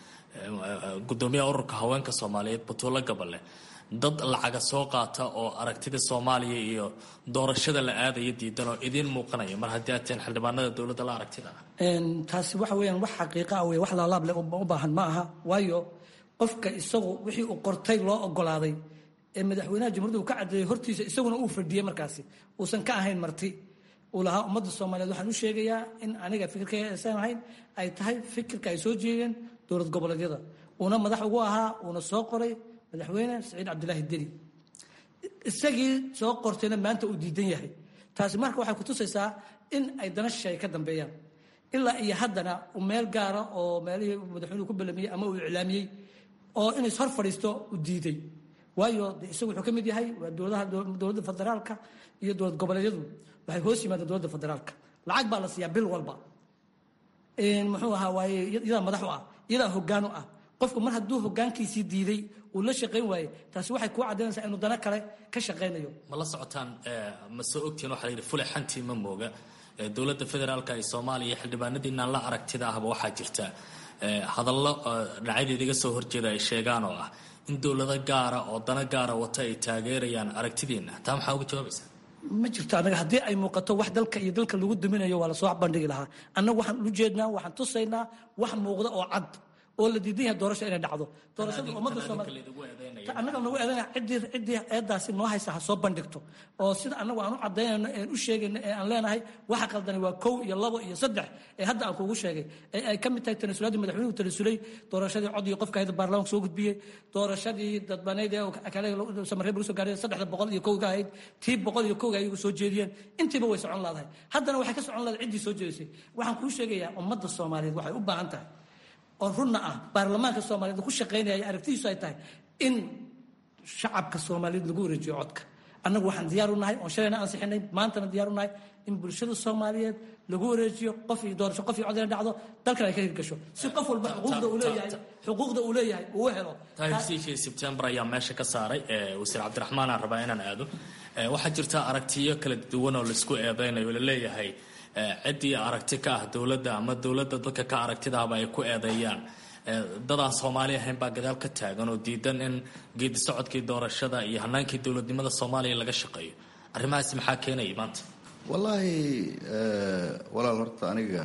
gudoomiyaha ururka haweenka soomaaliyeed batuulo gabale dad lacaga soo qaata oo aragtida soomaaliya iyo doorashada la aadaya diidan oo idiin muuqanaya mar haddii aad tihiin xildhibaanada dowladda la aragtida ah taasi waxa weeyaan wax xaqiiqa ah wey wax laalaab leh u baahan ma aha waayo qofka isagu wixii uu qortay loo ogolaaday ee madaxweynaha jamhuuriyadda uu ka caddeeyey hortiisa isaguna uu fadhiyey markaasi uusan ka ahayn marti uu lahaa ummadda soomaaliyeed waxaan u sheegayaa in aniga fikirkayga aysan ahayn ay tahay fikirka ay soo jeedeen dowlad goboleedyada uuna madax ugu ahaa uuna soo qoray madaxweyne saciid cabdilaahi deni isagii soo qortayna maanta uu diidan yahay taasi marka waxay kutusaysaa in ay dana shisheeye ka dambeeyaan ilaa iyo haddana uu meel gaara oo meelihii madaxweynuhu ku ballamiyey ama uu iclaamiyey oo inay hor fadhiisto uu diiday waayo de isagu wuxuu ka mid yahay waa dowladaha dowladda federaalka iyo dowlad goboleedyadu waxay hoos yimaadeen dowladda federaalka lacag baa la siiyaa bil walba muxuu ahaa waaye iyadaa madax u ah iyadaa hoggaan u ah qofku mar hadduu hogaankiisii diiday uu la shaqayn waaye taasi waxay kuu caddaynaysaa inuu dana kale ka shaqaynayo ma la socotaan ma soo ogtihiin waxaa la yidhi fule xantii ma mooga dowladda federaalka ee soomaaliya xildhibaanadiinaan la aragtida ahba waxaa jirta hadallo dhinacyadeeda iga soo horjeeda ay sheegaan oo ah in dowlado gaara oo dana gaara wata ay taageerayaan aragtidiina taa maxaa uga jawaabaysaa ma jirto annaga haddii ay muuqato wax dalka iyo dalka lagu duminayo waa lasoo bandhigi lahaa annagu waxaan u jeednaa waxaan tusaynaa wax muuqda oo cad oo la diidan yahay doorasho inay dhacdo doorashada ummadda soomaaliya annaga nagu eedanaya ciddii ciddii eedaasi noo haysa ha soo bandhigto oo sida annagu aan u cadaynayno een u sheegayno ee aan leenahay waxa qaldani waa kow iyo labo iyo saddex ee hadda aan kuugu sheegay ee ay ka mid tahay tanasuladii madaxweynuhu tanasulay doorashadii cod iyo qofka hayda baarlamaanka soo gudbiyey doorashadii dadbaneyd ee kale samareeb lagu soo gaaray saddexda boqol iyo kowga ahayd tii boqol iyo kowga ayagu soo jeediyeen intiiba way socon laadahay haddana waxay ka socon laadahay ciddii soo jeedisay waxaan kuu sheegayaa ummadda soomaaliyeed waxay u baahan tahay oo runna ah baarlamaanka soomaaliyeed ku shaqaynaya aragtidiisu ay tahay in shacabka soomaaliyeed lagu wareejiyo codka annagu waxaan diyaar u nahay oon shalayna ansixinay maantana diyaar u nahay in bulshada soomaaliyeed lagu wareejiyo qof iyo doorasho qof iyo cod inay dhacdo dalkan ay ka hirgasho si qof walba xuquuqda uu leeyahay xuquuqda uu leeyahay uu u helo tahirsiishii sebtembar ayaa meesha ka saaray wasiir cabdiraxmaan aan rabaa inaan aado waxaa jirta aragtiyo kala duwan oo laisku eedeynayo laleeyahay ciddii aragti ka ah dowladda ama dowladda dadka ka aragtidaaba ay ku eedeeyaan dadaan soomaali ahayn baa gadaal ka taagan oo diidan in geedi socodkii doorashada iyo hanaankii dowladnimada soomaaliya laga shaqeeyo arrimahaasi maxaa keenaya maanta wallaahi walaal horta aniga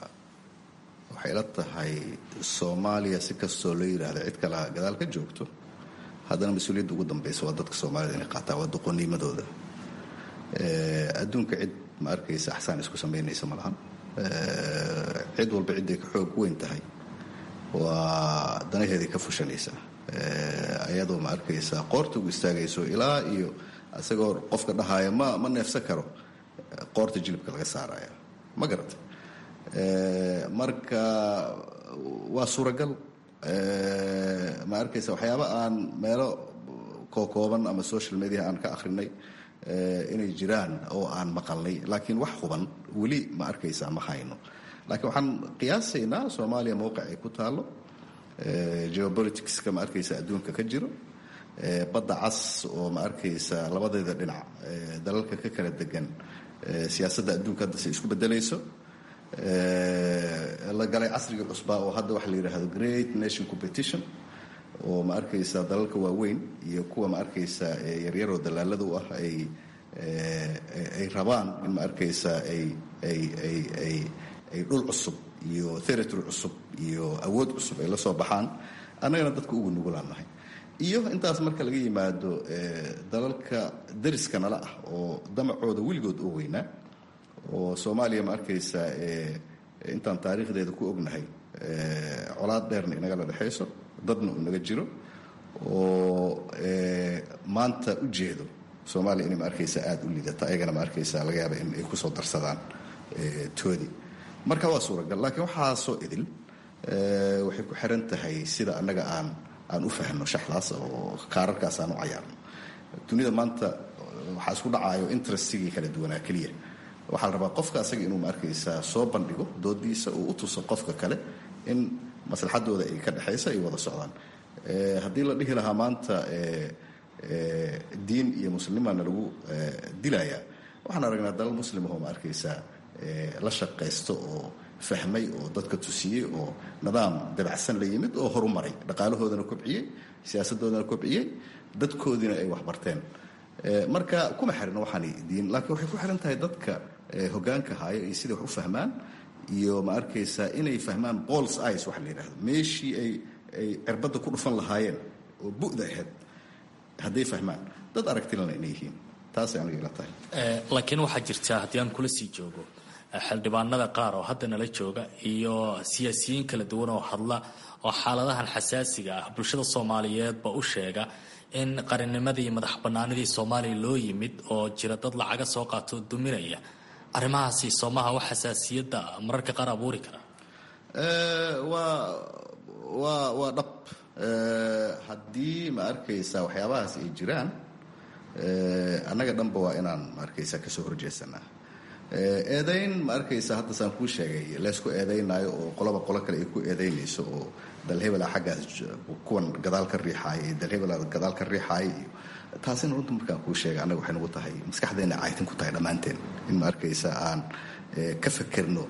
waxay la tahay soomaaliya si kastoo loo yidhaahda cid kale gadaal ka joogto haddana mas-uuliyadda ugu dambeysa waa dadka soomaalida inay qaataan waa doqonimadooda adduunka cid ma arkaysa axsaan isku samaynaysa ma lahan cid walba cidday ka xoog weyn tahay waa danaheeday ka fushanaysa ayadoo ma arkaysa qoorta ugu istaagayso ilaa iyo isagoo qofka dhahaya ma ma neefsan karo qoorta jilibka laga saaraya ma garata marka waa suuragal ma arkaysa waxyaaba aan meelo kookooban ama social media aan ka akhrinay inay jiraan oo aan maqalnay laakiin wax huban weli ma arkaysaa ma hayno laakiin waxaan qiyaasaynaa soomaaliya mowqic ay ku taalo geopoliticska ma arkaysa adduunka ka jiro badda cas oo ma arkaysa labadeeda dhinac dalalka ka kala degan siyaasadda adduunka hadda say isku bedelayso la galay casriga cusbaa oo hadda waxa la yidhaahdo great nation competition oo ma arkaysa dalalka waaweyn iyo kuwa ma arkaysa yaryaroo dalaalada u ah ay ay rabaan in ma arkaysa ay ay ay ay ay dhul cusub iyo territory cusub iyo awood cusub ay la soo baxaan annagana dadka ugu nugulaan nahay iyo intaas marka laga yimaado dalalka dariska nala ah oo damacooda weligood oo weynaa oo soomaaliya ma arkaysa intaan taariikhdeeda ku ognahay colaad dheerna inagala dhexayso dadna uu naga jiro oo maanta u jeedo soomaaliya inay ma arkaysa aada u liidata ayagana ma arkaysa laga yaaba in ay kusoo darsadaan toodi marka waa suuragal laakiin waxaasoo idil waxay ku xiran tahay sida annaga aan aan u fahno shaxdaas oo kaararkaas aan u cayaarno dunida maanta waxaa isku dhacayo interestigii kala duwanaa keliya waxaa la rabaa qofka asaga inuu ma arkaysaa soo bandhigo doodiisa uu u tuso qofka kale in maslaxadooda ay ka dhexaysa ay wada socdaan haddii la dhihi lahaa maanta diin iyo muslimana lagu dilayaa waxaan aragnaa dalal muslimahoo ma arkaysaa la shaqaysto oo fahmay oo dadka tusiyey oo nidaam dabacsan la yimid oo horumaray dhaqaalahoodana kobciyey siyaasadoodana kobciyey dadkoodiina ay waxbarteen marka kuma xirno waxaan diin laakiin waxay ku xiran tahay dadka hogaanka haayo iyo siday wax u fahmaan iyo ma arkaysaa inay fahmaan bols ice waxa la yidhahdo meeshii ay ay cirbadda ku dhufan lahaayeen oo bu'da ahayd hadday fahmaan dad aragtilana inay yihiin taasay aniga ila tahay laakiin waxaa jirta haddii aan kula sii joogo xildhibaanada qaar oo hadda nala jooga iyo siyaasiyiin kala duwan oo hadla oo xaaladahan xasaasiga ah bulshada soomaaliyeedba u sheega in qarannimadii madax banaanidii soomaaliya loo yimid oo jira dad lacaga soo qaato oo duminaya arrimahaasi soomaha wax xasaasiyadda mararka qaar abuuri kara waa waa waa dhab haddii ma arkaysaa waxyaabahaas ay jiraan annaga dhanba waa inaan ma arkaysaa kasoo horjeesanaa eedayn ma arkaysa hadda saan kuu sheegay laysku eedaynaayo oo qoloba qolo kale ay ku eedaynayso oo dalhebela xaggaas kuwan gadaal ka riixaaya iyo dalhebela gadaal ka riixaaya iyo taasina runta markaan kuu sheegay annaga waxay nagu tahay maskaxdeena caytin ku tahay dhammaanteen in ma arkaysa aan ka fakerno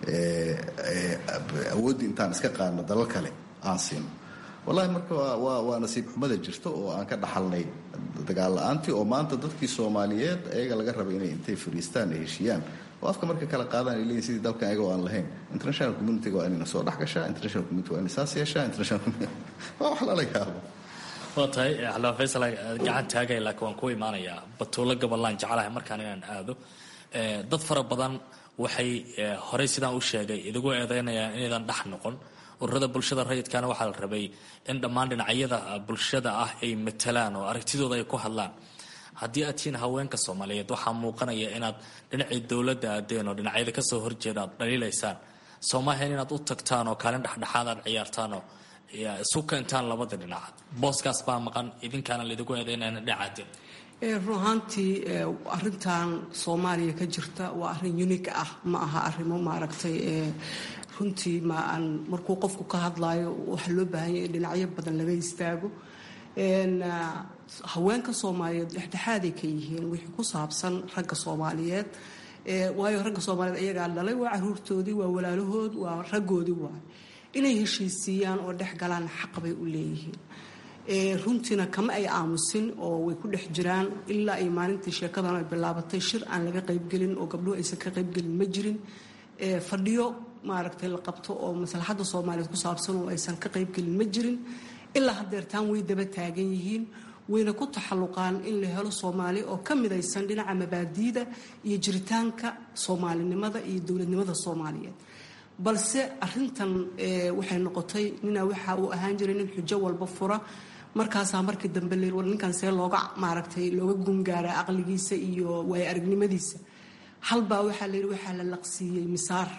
awooddii intaan iska qaadno dalal kale aan siino wallahi marka waa waa nasiib xumada jirto oo aan ka dhaxalnay dagaal la-aantii oo maanta dadkii soomaaliyeed ayaga laga rabay inay intay fariistaan ay heshiiyaan oo afka marka kala qaadaan ay leeyihin sidii dalkan ayaga oo aan lahayn international community waa inayna soo dhex gashaa international community waa inay saas yeeshaa international community waa wax lala yaabo waa tahay xildhibaan faysal gacan taagay laakiin waan ku imaanayaa batuulo gobollaan jeclahay markaan inaan aado dad fara badan waxay horey sidaan u sheegay idigu eedeynayaan inaydan dhex noqon ururada bulshada rayidkana waxaa la rabay in dhammaan dhinacyada bulshada ah ay matalaan oo aragtidooda ay ku hadlaan haddii aad tihiin haweenka soomaaliyeed waxaa muuqanaya inaad dhinacii dowladda aadeen oo dhinacyada kasoo horjeeda aad dhaliilaysaan soomaaliyan inaad u tagtaan oo kaalin dhexdhexaad aad ciyaartaanoo isu keentaan labada dhinac booskaas baa maqan idinkaana laidigu eedeynayna dhinacaadeen run ahaantii arintan soomaaliya ka jirta waa arin unig ah ma aha arimo maaragtay runtii ma aan markuu qofku ka hadlaayo waxaa loo baahanya in dhinacyo badan laga istaago haweenka soomaaliyeed dhexdhexaaday ka yihiin wixii ku saabsan ragga soomaaliyeed waayo ragga soomaaliyeed ayagaa dhalay waa caruurtoodii waa walaalahood waa raggoodii waay inay heshiisiiyaan oo dhex galaan xaq bay u leeyihiin runtiina kama ay aamusin oo way ku dhex jiraan ilaa ay maalintii sheekadan ay bilaabatay shir aan laga qaybgelin oo gabdhuhu aysan ka qaybgelin ma jirin fadhiyo maaragtay la qabto oo maslaxadda soomaaliyeed ku saabsan oo aysan ka qaybgelin ma jirin ilaa hadeertaan way daba taagan yihiin wayna ku taxalluqaan in la helo soomaali oo ka midaysan dhinaca mabaadiida iyo jiritaanka soomaalinimada iyo dowladnimada soomaaliyeed balse arintan waxay noqotay nina waxa uu ahaan jiray nin xujo walba fura markaasaa markii dambe la war ninkan see looga maaragtay looga gungaaraa aqligiisa iyo waayo aragnimadiisa halbaa waxaa la yidhi waxaa la laqsiiyey misaar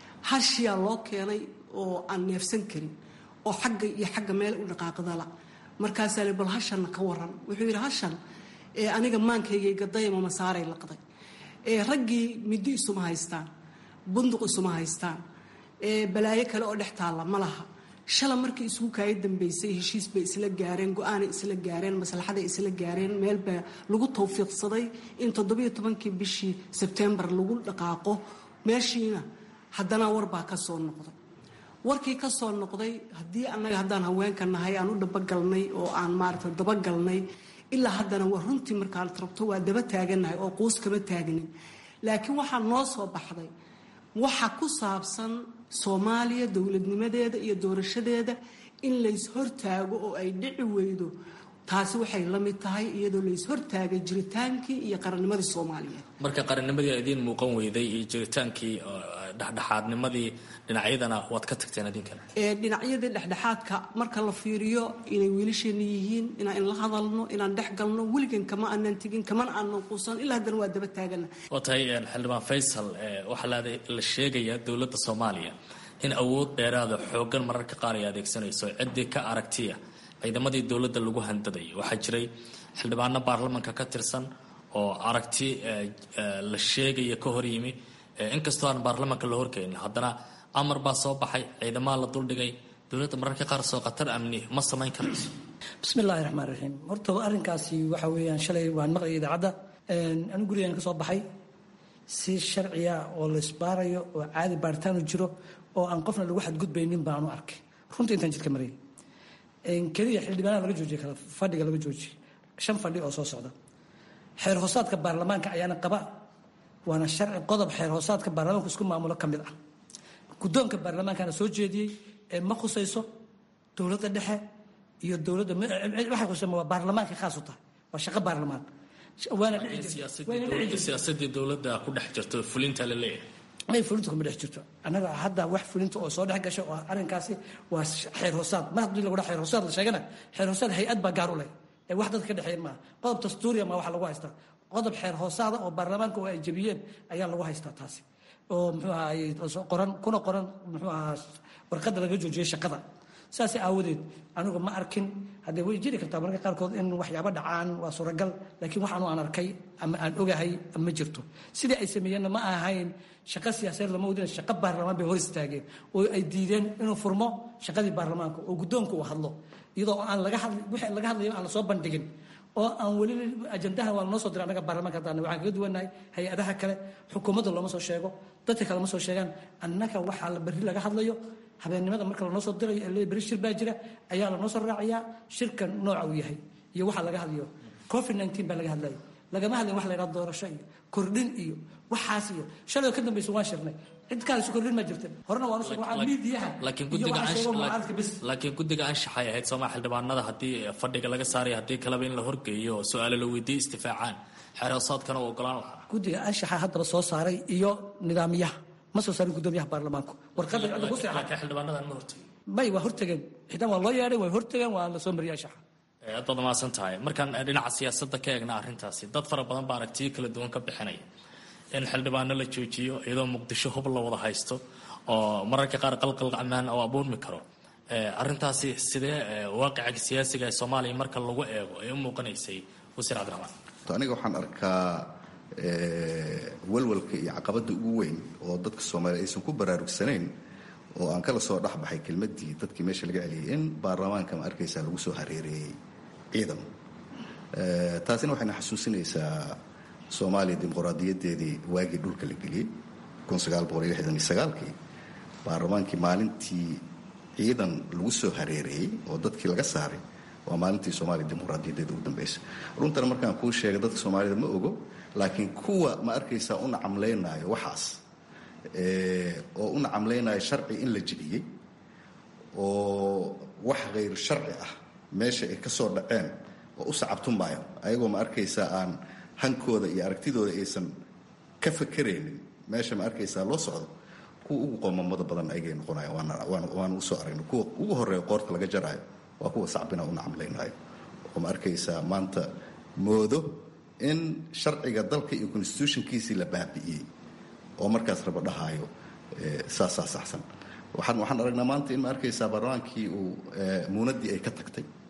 hashiyaa loo keenay oo aan neefsan karin oo xagga iyo xagga meel u dhaqaaqdala markaasaa li bal hashanna ka waran wuxuu yidhi hashan aniga maankayga gadayama masaaray laqday raggii middi isuma haystaan bunduq isuma haystaan balaayo kale oo dhex taalla ma laha shala markii isugu kaaya dambeysay heshiis bay isla gaareen go-aanay isla gaareen maslaxaday isla gaareen meel baa lagu tawfiiqsaday in toddobiyo tobankii bishii sebtembar lagu dhaqaaqo meeshiina haddana warbaa ka soo noqday warkii ka soo noqday haddii annaga haddaan haweenka nahay aan u dhabagalnay oo aan maarata dabagalnay ilaa haddana waa runtii markaad rabto waa daba taagannahay oo quus kama taagnin laakiin waxaa noo soo baxday waxa ku saabsan soomaaliya dowladnimadeeda iyo doorashadeeda in lays hortaago oo ay dhici weydo taasi waxay la mid tahay iyadoo lays hortaagay jiritaankii iyo qarannimadii soomaaliyeed marka qarannimadii idiin muuqan weyday iyo jiritaankii dhexdhexaadnimadii dhinacyadana waad ka tagteen idinkana dhinacyadii dhexdhexaadka marka la fiiriyo inay wiilasheena yihiin inaan la hadalno inaan dhex galno weligan kama aanan tegin kamana aanan quusan ilaa haddana waa daba taagana waa tahay xildhibaan faysal waxaa la sheegayaa dowladda soomaaliya in awood dheeraada xoogan mararka qaar ay adeegsanayso ciddii ka aragtiya ciidamadii dowladda lagu handadayo waxaa jiray xildhibaano baarlamanka ka tirsan oo aragti la sheegaya ka hor yimi inkastoo aan baarlamanka la horkeenin haddana amar baa soo baxay ciidamaa la duldhigay dowladda mararka qaar soo khatar amni ma samayn karayso bismi illaahi raxmaan raxiim horta arrinkaasi waxa weeyaan shalay waan maqlay idaacadda anigu gurigaan ka soo baxay si sharciya oo laysbaarayo oo caadi baaritaanu jiro oo aan qofna lagu xadgudbaynin baanu arkay runtii intaan jidka marayay keliya xildhibaanaha laga joojiye kala fadhiga laga joojiyey shan fadhi oo soo socda xeer hoosaadka baarlamaanka ayaana qaba waana sharci qodob xeer hoosaadka baarlamaanku isku maamulo ka mid ah guddoonka baarlamaankana soo jeediyey ee ma khusayso dowladda dhexe iyo dowladda waxay khusaysa waa baarlamaanka khaas u tahay waa shaqo baarlamaan waana siyaasadii dowladda ku dhex jirto fulinta la leeyahay may fulinta kuma dhex jirto annaga hadda wax fulinta oo soo dhex gasha oo arrinkaasi waa xeer hoosaad mar haddii lagu dhaa xeer hoosaad la sheegana xeer hoosaad hay-ad baa gaar u leh ee wax dadka ka dhexeeyan maaha qodob dastuuriya maa waxa lagu haystaa qodob xeer hoosaada oo baarlamaanka oo ay jebiyeen ayaa lagu haystaa taasi oo muxuu ahaay qoran kuna qoran muxuu ahaa warqadda laga joojiyey shaqada saas aawadeed anigu ma arkin haddee way jiri kartaa mararka qaarkood in waxyaabo dhacaan waa suuragal laakiin waxaanu aan arkay ama aan ogahay ma jirto sidii ay sameeyeenna ma ahayn shaqo siyaasadeed lama wadin shaqo baarlamaan bay hor istaageen oo ay diideen inuu furmo shaqadii baarlamaanka oo guddoonka uu hadlo iyadoo aan laga hadli wixii laga hadlayo aan lasoo bandhigin oo aan weli ajandahan waa lanoo soo diray annaga baarlamanka haddaan waxaan kaga duwannahay hay-adaha kale xukuumadda looma soo sheego dadka kale ma soo sheegaan annaga waxaa la berri laga hadlayo habeennimada marka lanoo soo dirayo ee berri shir baa jira ayaa lanoo soo raacayaa shirka nooca uu yahay iyo waxa laga hadlayo covid nineteen baa laga hadlayo lagama hadlayn wax la yidhaha doorasho iyo kordhin iyo waxaas iyo shalay ka dambaysa waan shirnay cid kaale isu kordhin ma jirta horena waan usoo waxaa miidiyaha laakiin iyo guddiga waxaa sheego anshax mucaaradka bis laakiin guddiga anshaxay ahayd sooma xildhibaanada haddii fadhiga laga saaray haddii kaleba in la horgeeyo oo su-aalo la weydiiyo istifaacaan xeer hoosaadkana uu ogolaan lahaa guddiga anshaxa haddaba soo saaray iyo nidaamiyaha ma soo saarin guddoomiyaha baarlamaanku warqadda cidda ku seexan laakiin xildhibaanadan ma hortagin may waa hortageen xitaan waa loo yeedhay way hortageen waa la soo mariyay anshaxa aad baad mahadsan tahay markaan dhinaca siyaasadda ka eegna arrintaasi dad fara badan baa aragtiyo kala duwan ka bixinaya in xildhibaano la joojiyo iyadoo muqdisho hub la wada haysto oo mararka qaar qalqal ammaan oo abuurmi karo arrintaasi sidee waaqica siyaasiga ee soomaaliya marka lagu eego ay u muuqanaysay wasiir cabdiraxmaan aniga waxaan arkaa walwalka iyo caqabadda ugu weyn oo dadka soomaaliya aysan ku baraarugsanayn oo aan kala soo dhexbaxay kelmaddii dadkii meesha laga celiyay in baarlamaanka ma arkaysaa lagu soo hareereeyey ciidan taasina waxayna xasuusinaysaa soomaaliya dimuqraadiyadeedii waagii dhulka la geliyey kii baarlamaankii maalintii ciidan lagu soo hareereeyey oo dadkii laga saaray waa maalintii soomaaliya dimuqraadiyadeeda ugu dambaysa runtana markaan kuu sheegay dadka soomaalida ma ogo laakiin kuwa ma arkaysaa u nacamlaynayo waxaas oo u nacamlaynayo sharci in la jebiyey oo wax khayr sharci ah meesha ay ka soo dhaceen oo u sacabtumaayo ayagoo ma arkaysaa aan hankooda iyo aragtidooda aysan ka fakeraynin meesha ma arkaysaa loo socdo kuwa ugu qoomamada badan ayagay noqonayan waana usoo aragna kuwa ugu horeeya qoorta laga jaraayo waa kuwa sacbina u nacamlaynayo oo ma arkaysaa maanta moodo in sharciga dalka iyo constitutionkiisii la baabi'iyey oo markaas raba dhahaayo saasaa saxsan waxaan waxaan aragnaa maanta in ma arkaysaa baarlamaankii uu muunadii ay ka tagtay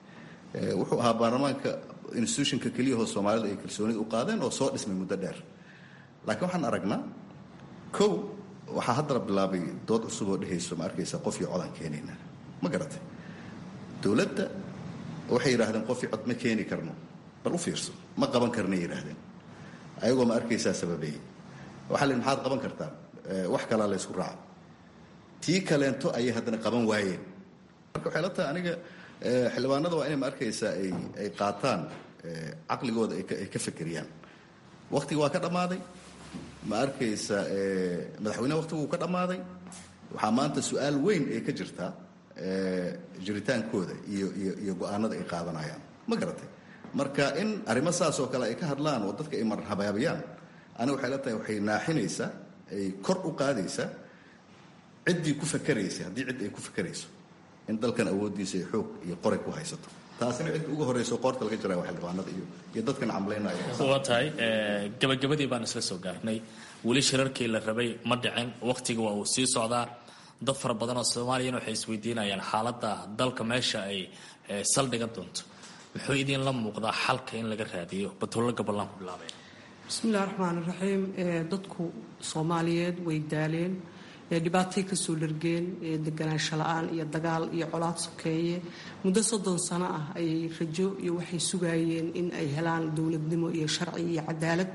wuxuu ahaa baarlamaanka institutionka keliyahoo soomaalida ay kalsoonida u qaadeen oo soo dhismay muddo dheer laakiin waxaan aragnaa kow waxaa haddana bilaabay dood cusub oo dhehayso ma arkaysa qof iyo codaan keenayna ma garatay dowladda waxay yidhaahdeen qof iyo cod ma keeni karno bal u fiirso ma qaban karnay yidhaahdeen ayagoo ma arkaysaa sababeeyey waxaa la maxaad qaban kartaan wax kalaa la ysku raaca tii kaleento ayay haddana qaban waayeen marka waxay la tahay aniga xildhibaanada waa inay ma arkaysaa ay ay qaataan caqligooda ay ka fekeriyaan waktiga waa ka dhammaaday ma arkaysa madaxweyneha waktigu wuu ka dhammaaday waxaa maanta su-aal weyn ee ka jirtaa jiritaankooda iyo iyo iyo go-aanada ay qaadanayaan ma garatay marka in arrimo saas oo kale ay ka hadlaan oo dadka ay marhabaabiyaan aniga waxay la tahay waxay naaxinaysaa ay kor u qaadaysaa ciddii ku fakeraysa haddii cid ay ku fakerayso in dalkan awooddiisa ay xoog iyo qoray ku haysato taasina cidda ugu horreyso qoorta laga jaraya waa xildhibaanada iyo iyo dadkan camlaynaya waa tahay gabagabadii baan isla soo gaarnay weli shirarkii la rabay ma dhicin wakhtiga waa uu sii socdaa dad fara badan oo soomaaliyana waxay isweydiinayaan xaaladda dalka meesha ay saldhigan doonto muxuu idinla muuqdaa xalka in laga raadiyo batullo gaballaan ku bilaabeen bismillahi raxmaani raxiim dadku soomaaliyeed way daaleen dhibaatay kasoo dhargeen deganaansho la-aan iyo dagaal iyo colaad sokeeye muddo soddon sano ah ayay rajo iyo waxay sugayeen in ay helaan dowladnimo iyo sharci iyo cadaalad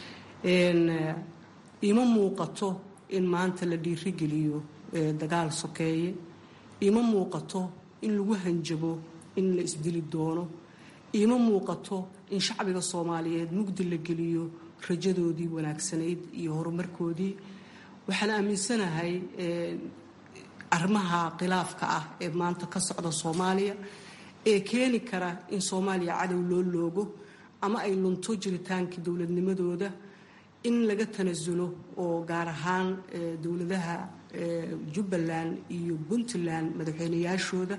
ima muuqato in maanta la dhiirigeliyo dagaal sokeeye ima muuqato in lagu hanjabo in la isdili doono ima muuqato in shacbiga soomaaliyeed mugdi la geliyo rajadoodii wanaagsanayd iyo horumarkoodii waxaan aaminsanahay arrimaha khilaafka ah ee maanta ka socda soomaaliya ee keeni kara in soomaaliya cadow loo loogo ama ay lunto jiritaankii dowladnimadooda in laga tanasulo oo gaar ahaan dowladaha jubbaland iyo puntland madaxweynayaashooda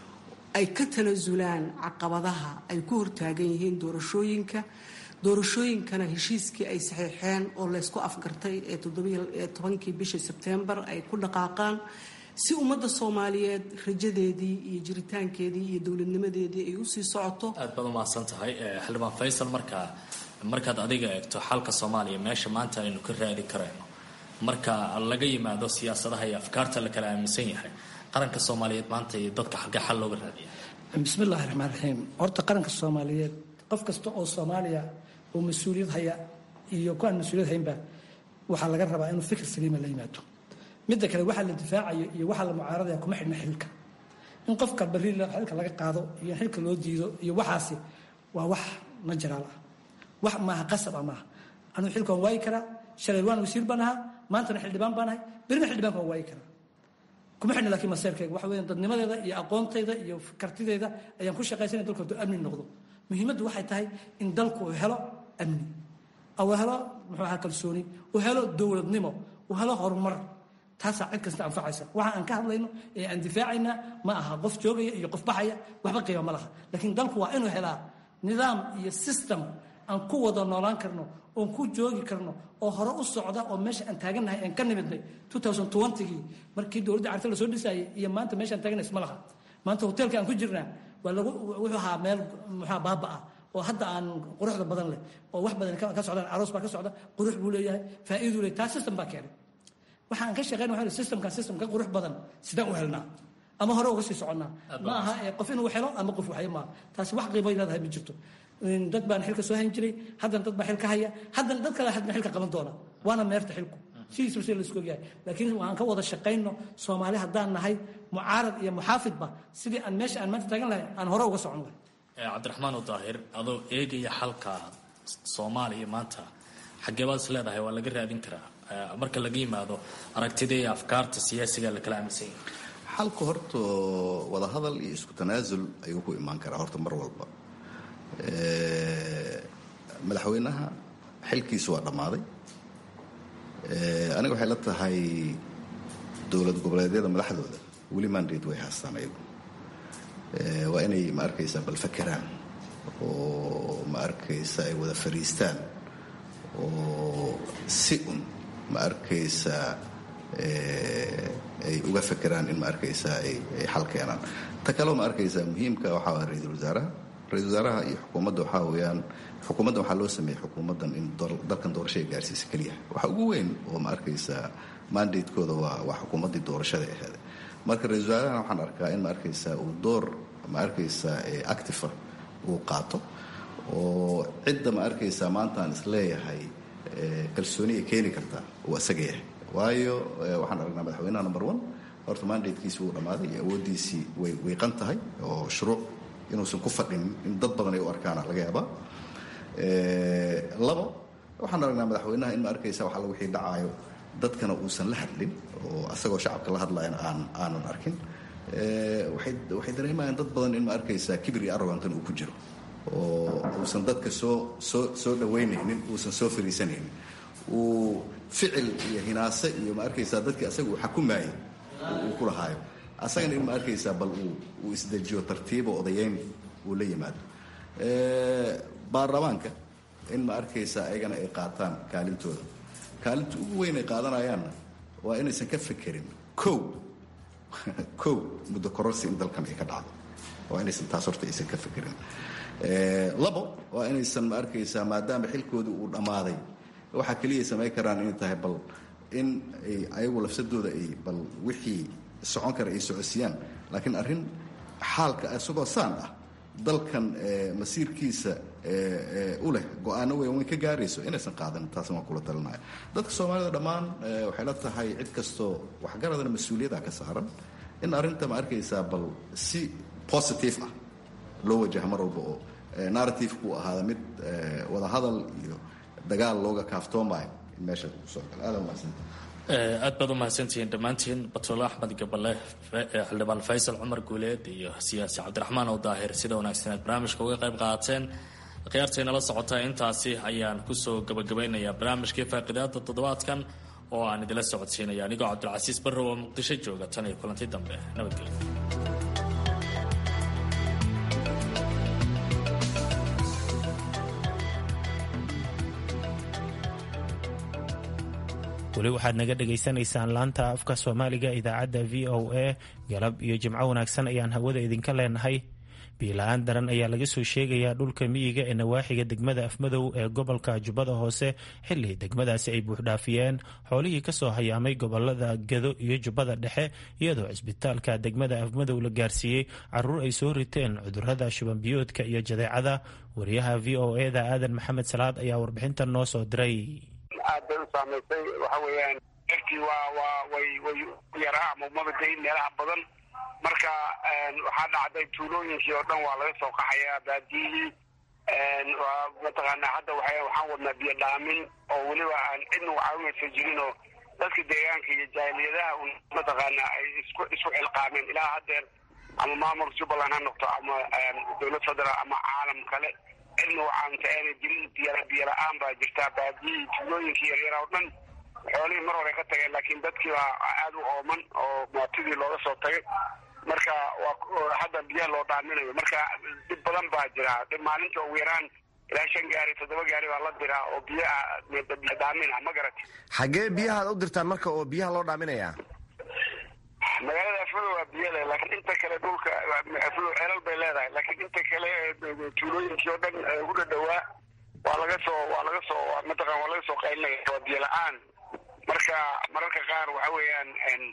ay ka tanasulaan caqabadaha ay ku hortaagan yihiin doorashooyinka doorashooyinkana heshiiskii ay saxiixeen oo laysku afgartay ee tobankii bishii sebtembar ay ku dhaqaaqaan si ummadda soomaaliyeed rajadeedii iyo jiritaankeedii iyo dowladnimadeedii ay usii socoto aad baad umahadsan tahay xildhibaan faysal markaa markaad adiga eegto xalka soomaaliya meesha maanta aynu ka raadi karayno marka laga yimaado siyaasadaha iyo afkaarta la kala aaminsan yahay qaranka soomaaliyeed maanta iyo dadka xalka xal looga raadiya bismillahi raxmaan raxiim horta qaranka soomaaliyeed qof kasta oo soomaaliya oo mas-uuliyad haya iyo ku aan mas-uuliyad haynba waxaa laga rabaa inuu fikir saliima la yimaado midda kale waxaa la difaacayo iyo waxaa la mucaaradaya kuma xidhna xilka in qofka barri xilka laga qaado iyo in xilka loo diido iyo waxaasi waa wax najaraal ah wax maaha qasab ah maaha anuu xilka waan waayi karaa shalay waan wasiir baan ahaa maantana xildhibaan baan ahay berrina xildhibaanka waan waayi karaa kuma xidhna laakiin maseerkayga waxa weeyaan dadnimadeeda iyo aqoontayda iyo kartideeda ayaan ku shaqaysanaya dalku hadduu amni noqdo muhiimaddu waxay tahay in dalku uu helo amni uu helo muxuu ahaa kalsooni uu helo dowladnimo uu helo horumar taasaa cid kasta anfacaysa waxa aan ka hadlayno ee aan difaacaynaa ma aha qof joogaya iyo qof baxaya waxba qiima ma laha laakiin dalku waa inuu helaa nidaam iyo system aan ku wada noolaan karno oon ku joogi karno oo hore u socda oo meesha aan taagannahay aan ka nimidnay gii markii dowladda carta lasoo dhisaayay iyo maanta meeshaan taaganay isma laha maanta hoteelka aan ku jirnaa waa lagu wuxuu ahaa meel muxua baaba ah oo hadda aan quruxda badan leh oo wax badan ka socdaan aroos baa ka socda qurux buu leeyahay faa'iiduu leeyahay taa system baa keenay waxa aan ka shaqeyn waxa systemkan system ka qurux badan sidaan u helnaa ama hore uga sii soconnaa ma aha qof inuu helo ama qof waxyo maaha taasi wax qiimo leedahay ma jirto dad baan xilka soo hayn jiray haddana dad baa xilka haya haddana dad kale hadna xilka qaban doona waana meerta xilku sidiisba si laisku ogyahay laakiin waan ka wada shaqayno soomaali haddaan nahay mucaarad iyo muxaafidba sidii aan meesha aan maanta taagan lahay aan hore uga socon lahay cabdiraxmaan daahir adoo eegaya xalka soomaaliya maanta xaggee baad is leedahay waa laga raadin karaa marka laga yimaado aragtida iyo afkaarta siyaasiga la kala aaminsan yahay xalku horta wadahadal iyo isku tanaasul ayuu ku imaan karaa horta mar walba madaxweynaha xilkiisu waa dhammaaday aniga waxay la tahay dowlad goboleedyada madaxdooda weli mandate way haastaan ayagu waa inay ma arkaysaa bal fakeraan oo ma arkaysa ay wada fariistaan oo si un ma arkaysaa ay uga fakeraan in ma arkaysaa ay xal keenaan ta kaleo ma arkaysaa muhiimka waxaa ah ra-iisul wasaaraha ra-isul wasaaraha iyo xukuumadda waxaa weeyaan xukuumaddan waxaa loo sameeyey xukuumaddan in dalkan doorasho ay gaarsiisa keliya waxa ugu weyn oo ma arkaysaa mandatekooda waa waa xukuumaddii doorashada aheed marka ra-isul wasaarahana waxaan arkaa in ma arkaysaa uu door ma arkaysaa actifa uu qaato oo cidda ma arkaysaa maanta aan isleeyahay kalsooni ay keeni kartaa uu isaga yahay waayo waxaan aragnaa madaxweynaha number one horta mandatekiisi wuu dhammaaday iyo awooddiisii way wiiqan tahay oo shuruuc inuusan ku fadhinin in dad badan ay u arkaana laga yaabaa labo waxaan aragnaa madaxweynaha in ma arkaysa wax alla wixii dhacaayo dadkana uusan la hadlin oo asagoo shacabka la hadlayana aan aanan arkin waxay dareemayaan dad badan in ma arkaysaa kibir iyo arrogantan uu ku jiro oo uusan dadka soo soo soo dhaweynaynin uusan soo fariisanaynin uu ficil iyo hinaase iyo ma arkaysaa dadkii asaga uu xakumaayay uu ku lahaayo asagana in ma arkaysaa bal uu isdejiyo tartiibo odayeyn uu la yimaado baarlamaanka in ma arkaysaa ayagana ay qaataan kaalintooda kaalinta ugu weyn ay qaadanayaanna waa inaysan ka fekerin kow kow muddo kororsi in dalkan ay ka dhacdo waa inaysan taas horta aysan ka fekerin labo waa inaysan ma arkaysaa maadaama xilkoodii uu dhammaaday waxaa keliya samayn karaan inay tahay bal in ay ayagu lafsadooda ay bal wixii socon kara ay socodsiiyaan laakiin arrin xaalka isagoo saan ah dalkan masiirkiisa u leh go-aano weyn weyn ka gaarayso inaysan qaadan taasna waan kula talinaya dadka soomaalida dhammaan waxay la tahay cid kastoo waxgaradana mas-uuliyada ka saaran in arrinta ma arkaysaa bal si positive ah loo wajaha mar walba oo narrative-ku ahaada mid wadahadal iyo dagaal looga kaaftoomayo in meesha kusoo gala aada umahadsanta aad baad u mahadsantihiin dhammaantiin batuule axmed gabale xildhibaan faysal cumar guuleed iyo siyaasi cabdiraxmaan ow daahir sida wanaagsan aad barnaamijka uga qayb qaateen khiyaartaynala socotaa intaasi ayaan kusoo gabagabaynayaa barnaamijkii faaqidaada toddobaadkan oo aan idila socodsiinaya anigoo cabdilcasiis barrow oo muqdisho jooga tan iyo kulanti dambe nabadgelyo weli waxaad naga dhegaysanaysaan laanta afka soomaaliga idaacadda v o a galab iyo jimco wanaagsan ayaan hawada idinka leenahay biila-aan daran ayaa laga soo sheegayaa dhulka miyiga ee nawaaxiga degmada afmadow ee gobolka jubbada hoose xilli degmadaasi ay buuxdhaafiyeen xoolihii kasoo hayaamay gobolada gado iyo jubbada dhexe iyadoo cisbitaalka degmada afmadow la gaarsiiyey caruur ay soo riteen cudurada shubanbiyoodka iyo jadeecada wariyaha v o eda aadan maxamed salaad ayaa warbixintan noo soo diray aad bay u saamaysay waxa weeyaan ertii waa waa way way yaraa ama umabadayn meelaha badan marka waxaa dhacday tuulooyinkii oo dhan waa laga soo qaxayaa baadiyihii mataqaana hadda wa waxaan wadnaa biyo dhaamin oo weliba aan cidna u caawinaysa jirin oo dadka deegaanka iyo jaahiliyadaha un mataqaana ay isku isku xilqaameen ilaa haddeer ama maamulka jubbaland ha noqto ama dowlad federaal ama caalam kale cidna u caawinta aanay jirin biy biyo la-aan baa jirtaa baadiyihii tuulooyinkii yaryara oo dhan xoolihii mar hore ka tageen laakiin dadkii baa aada u ooman oo mootidii looga soo tagay marka waa hadda biyaha loo dhaaminayo marka dhib badan baa jira dhib maalinta ugu yaraan ilaa shan gaari toddoba gaari baa la diraa oo biyaha biyo dhaamina ma garati xaggee biyahaad u dirtaan marka oo biyaha loo dhaaminayaa magaalada afmado waa biyo leh laakiin inta kale dhulka afmado ceelal bay leedahay laakiin inta kale tuulooyinkii oo dhan u dhadhawaa waa laga soo waa laga soo mataqan waa laga soo qaylinaya waa biyo la-aan marka mararka qaar waxa weeyaan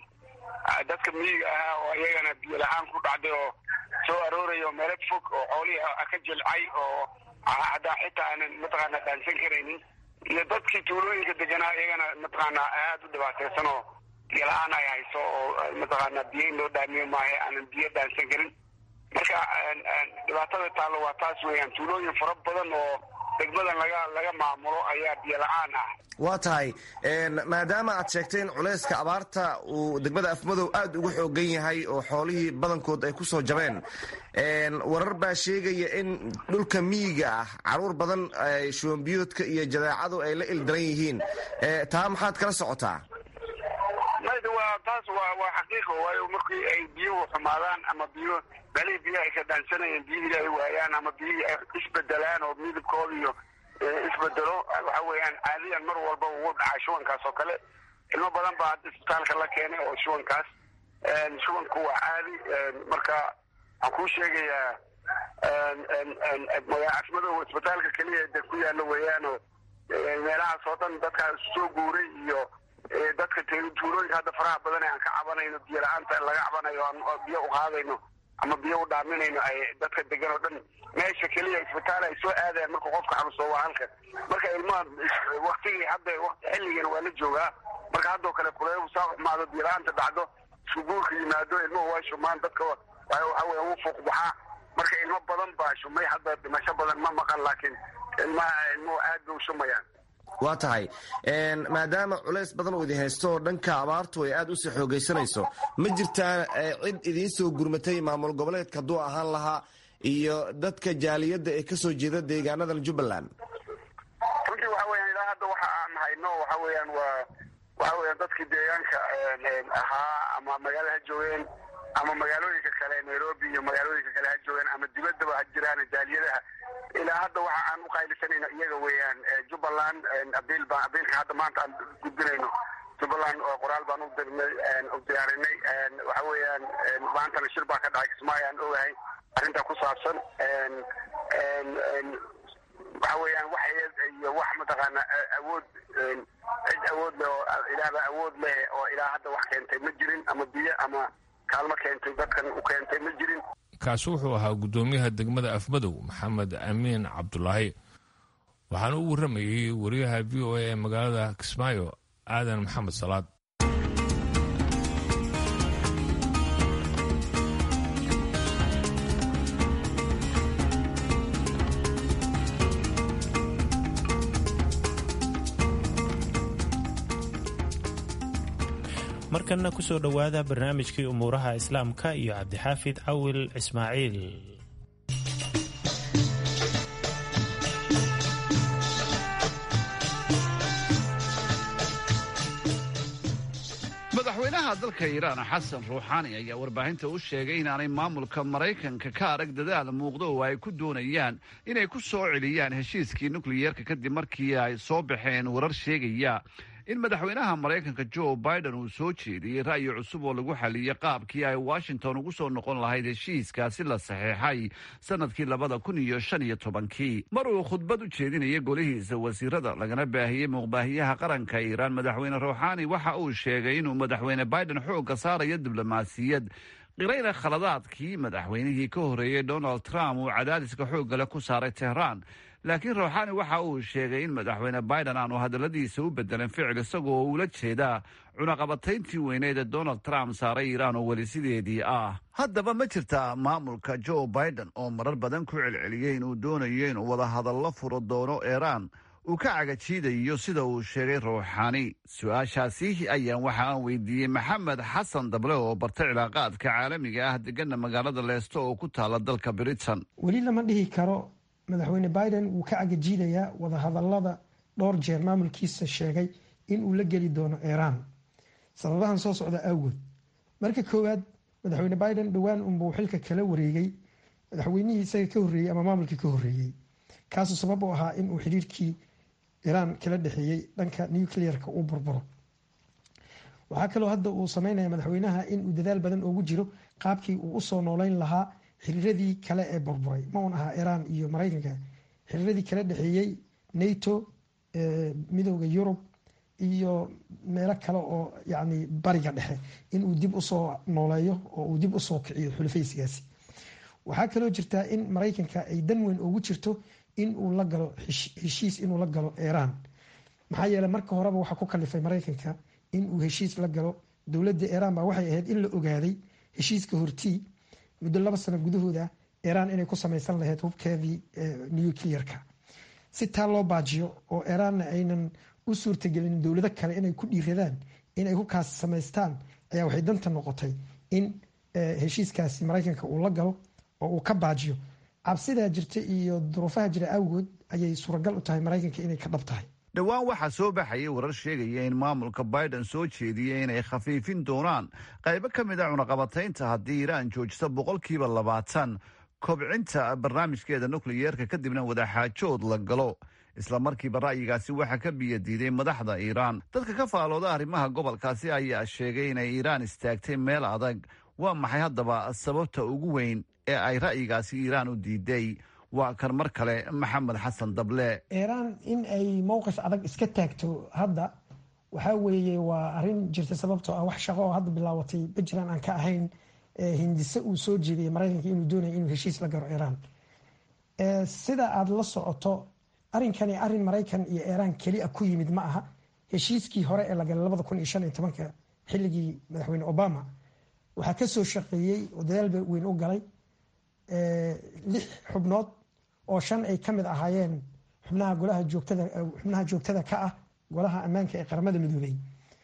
dadka miyiga ahaa oo iyagana biyo la-aan ku dhacday oo soo arooraya oo meelo fog oo xoolihii ka jilcay oo haddaa xitaa aanan mataqaana dhaansan karaynin iyo dadkii tuulooyinka deganaa iyagana mataqaana aada u dhibaataysan oo biyo la-aan ay hayso oo mataqaana biyo in loo dhaamiyo maahe aanan biyo dhaansan karin marka dhibaatada taallo waa taas weeyaan tuulooyin fara badan oo degmadan laga laga maamulo ayaa biyo la-aan ah waa tahay maadaama aad sheegteen culayska abaarta uu degmada afmadow aada uga xoogan yahay oo xoolihii badankood ay ku soo jabeen warar baa sheegaya in dhulka miyiga ah caruur badan shubanbiyoodka iyo jadeecadu ay la ildaran yihiin taa maxaad kala socotaa mayda waa taas waa waa xaqiiqa waayo markii ay biyuhu xumaadaan ama biyo balihii biyaha ay ka dhaansanayeen biyihii ay waayaan ama biyihii ay isbedelaan oo midabkooda iyo isbedelo waxa weeyaan caadiyan mar walba ugu dhacaa shubankaas oo kale ilmo badan baa hadda isbitaalka la keenay oo shubankaas shubanku waa caadi marka waxaan kuu sheegayaa magacasmado isbitaalka keliya de ku yaalo weeyaano meelahaas oo dhan dadkaa soo guuray iyo dadka tuulooyinka hadda faraha badan ee aan ka cabanayno biyo la-aanta laga cabanayo aan biyo u qaadayno ama biyo u dhaaminayno ay dadka degan oo dhan meesha keliya isbitaal ay soo aadayaan marka qofka xanuunsado waa halkan marka ilmaha waktigii hadda xilligan waa la joogaa marka haddoo kale kuleebu saa xumaado biyo la-aanta dhacdo isku guurka yimaado ilmuhu waa shumaan dadka waxa weya wuu fuuq baxaa marka ilmo badan baa shumay hadda dhimasho badan ma maqan laakiin ilmaha ilmuhu aad bay u shumayaan waa tahay maadaama culays badan uu idin haysto oo dhanka abaartu ay aad usii xoogaysanayso ma jirtaa cid idiin soo gurmatay maamul goboleedka hadduu ahaan lahaa iyo dadka jaaliyadda ee kasoo jeeda deegaanadan jubbaland runtii waxa weyan ilaa hadda waxa aan hayno waxa weeyaan waa waxa weeyaan dadkii deegaanka ahaa ama magaala ha joogeen ama magaalooyinka kale nairobi iyo magaalooyinka kale ha joogeen ama dibaddaba ha jiraan jaaliyadaha ilaa hadda waxa aan uqaylisanayno iyaga weeyaan jubbaland abiil baan abiilka hadda maanta aan gudbinayno jubbaland oo qoraal baan udirnay u diyaarinay waxa weeyaan maantana shir baa ka dhacay kismaayo aan ogahay arrintaa ku saabsan waxa weeyaan wax iyo wax mataqaana awood cid awood leh oo ilaahba awood leh oo ilaa hadda wax keentay ma jirin ama biyo ama kaalmo keentay dadkan u keentay ma jirin kaasi wuxuu ahaa guddoomiyaha degmada afmadow maxamed amiin cabdulaahi waxaana u warramayey wariyaha v o a ee magaalada kismaayo aadan maxamed salaad markanna ku soo dhowaada barnaamijkii umuuraha islaamka iyo cabdixaafid cawil ismaaciil madaxweynaha dalka iiraan xasan ruuxaani ayaa warbaahinta u sheegay inaanay maamulka maraykanka ka arag dadaal muuqdo oo ay ku doonayaan inay ku soo celiyaan heshiiskii nukliyeerka kadib markii ay soo baxeen warar sheegaya in madaxweynaha maraykanka joe biden uu soo jeediyey ra'yi cusub oo lagu xaliyey qaabkii ay washington ugu soo noqon lahayd heshiiskaasi la saxeexay sanadkii labada kun iyo shan iyo tobankii mar uu khudbad u jeedinayay golihiisa wasiirada lagana baahiyey muuqbaahiyaha qaranka iiraan madaxweyne ruuxaani waxa uu sheegay inuu madaxweyne biden xoogga saarayo diblomaasiyad qirayna khaladaadkii madaxweynihii ka horreeyey donald trump uu cadaadiska xooggale ku saaray tehraan laakiin ruuxaani waxa uu sheegay in madaxweyne biden aanu hadalladiisa u bedelin ficil isagoo ula jeedaa cunaqabatayntii weyneed ee donald trump saaray iiraan oo weli sideedii ah haddaba ma jirtaa maamulka joe biden oo marar badan ku celceliyey inuu doonayo inuu wadahadallo furo doono iiraan uu ka cagajiidayo sida uu sheegay ruuxaani su-aashaasi ayaan waxa aan weydiiyey maxamed xasan dable oo barta cilaaqaadka caalamiga ah degana magaalada leesto oo ku taala dalka britain weli lama dhihi karo madaxweyne biden wuu ka cagajiidayaa wadahadalada dhowr jeer maamulkiisa sheegay in uu la geli doono iiraan sababahan soo socda awgood marka koowaad madaxweyne biden dhowaan unbuu xilka kala wareegay madaxweynihii isaga ka horreeyey ama maamulkii ka horreeyey kaasuu sabab u ahaa inuu xiriirkii iiraan kala dhexeeyey dhanka nuclearka uu burburo waxaa kaloo hadda uu sameynaya madaxweynaha inuu dadaal badan ugu jiro qaabkii uu usoo nooleyn lahaa xiriiradii kale ee burburay ma uun ahaa iiraan iyo maraykanka xiriiradii kala dhexeeyey nato midooda yurub iyo meelo kale oo yani bariga dhexe inuu dib usoo nooleeyo oo uu dib usoo kiciyo xulafaysigaasi waxaa kaloo jirtaa in maraykanka ay dan weyn ugu jirto inuu la galo heshiis inuu la galo iiraan maxaa yeele marka horeba waxaa ku kalifay maraykanka inuu heshiis la galo dowladda iiraan baa waxay ahayd in la ogaaday heshiiska hortii muddo laba sano gudahooda iiraan inay ku samaysan lahayd hubkeedii nuclearka si taa loo baajiyo oo iiraanna aynan u suurtagelin dowlado kale inay ku dhiiradaan inay hubkaasi samaystaan ayaa waxay danta noqotay in heshiiskaasi maraykanka uu la galo oo uu ka baajiyo cabsidaa jirta iyo duruufaha jira awgood ayay suuragal u tahay maraykanka inay ka dhab tahay dhowaan waxaa soo baxayay warar sheegaya in maamulka biden soo jeediyey inay khafiifin doonaan qaybo ka mid a cunaqabataynta haddii iiraan joojisa boqolkiiba labaatan kobcinta barnaamijkeeda nukliyeerka kadibna wadaxaajood la galo isla markiiba ra'yigaasi waxaa ka biyadiiday madaxda iiraan dadka ka faalooda arrimaha gobolkaasi ayaa sheegay inay iiraan istaagtay meel adag waa maxay haddaba sababta ugu weyn ee ay ra'yigaasi iiraan u diiday waa kan mar kale maxamed xasan dable iiraan in ay mowqif adag iska taagto hadda waxaa weeye waa arrin jirta sababtoo ah wax shaqo oo hadda bilaabatay puntland aan ka ahayn hindise uu soo jeediyay maraykanka inuu doonaya inuu heshiis la garo iiraan sida aada la socoto arrinkani arrin maraykan iyo iiraan keli a ku yimid ma aha heshiiskii hore ee la galay labada kun iyo shan iyo tobanka xilligii madaxweyne obama waxaa ka soo shaqeeyey oo dadaal weyn u galay lix xubnood oo shan ay ka mid ahaayeen xubnaha golaha joogtada xubnaha joogtada ka ah golaha ammaanka ee qaramada midoobey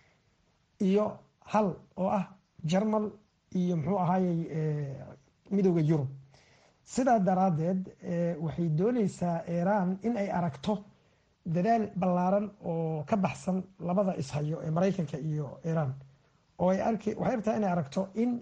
iyo hal oo ah jarmal iyo muxuu ahaayey midooda yurub sidaa daraaddeed waxay dooneysaa iiraan in ay aragto dadaal ballaaran oo ka baxsan labada ishayo ee maraykanka iyo iiraan oo waxay rabtaa inay aragto in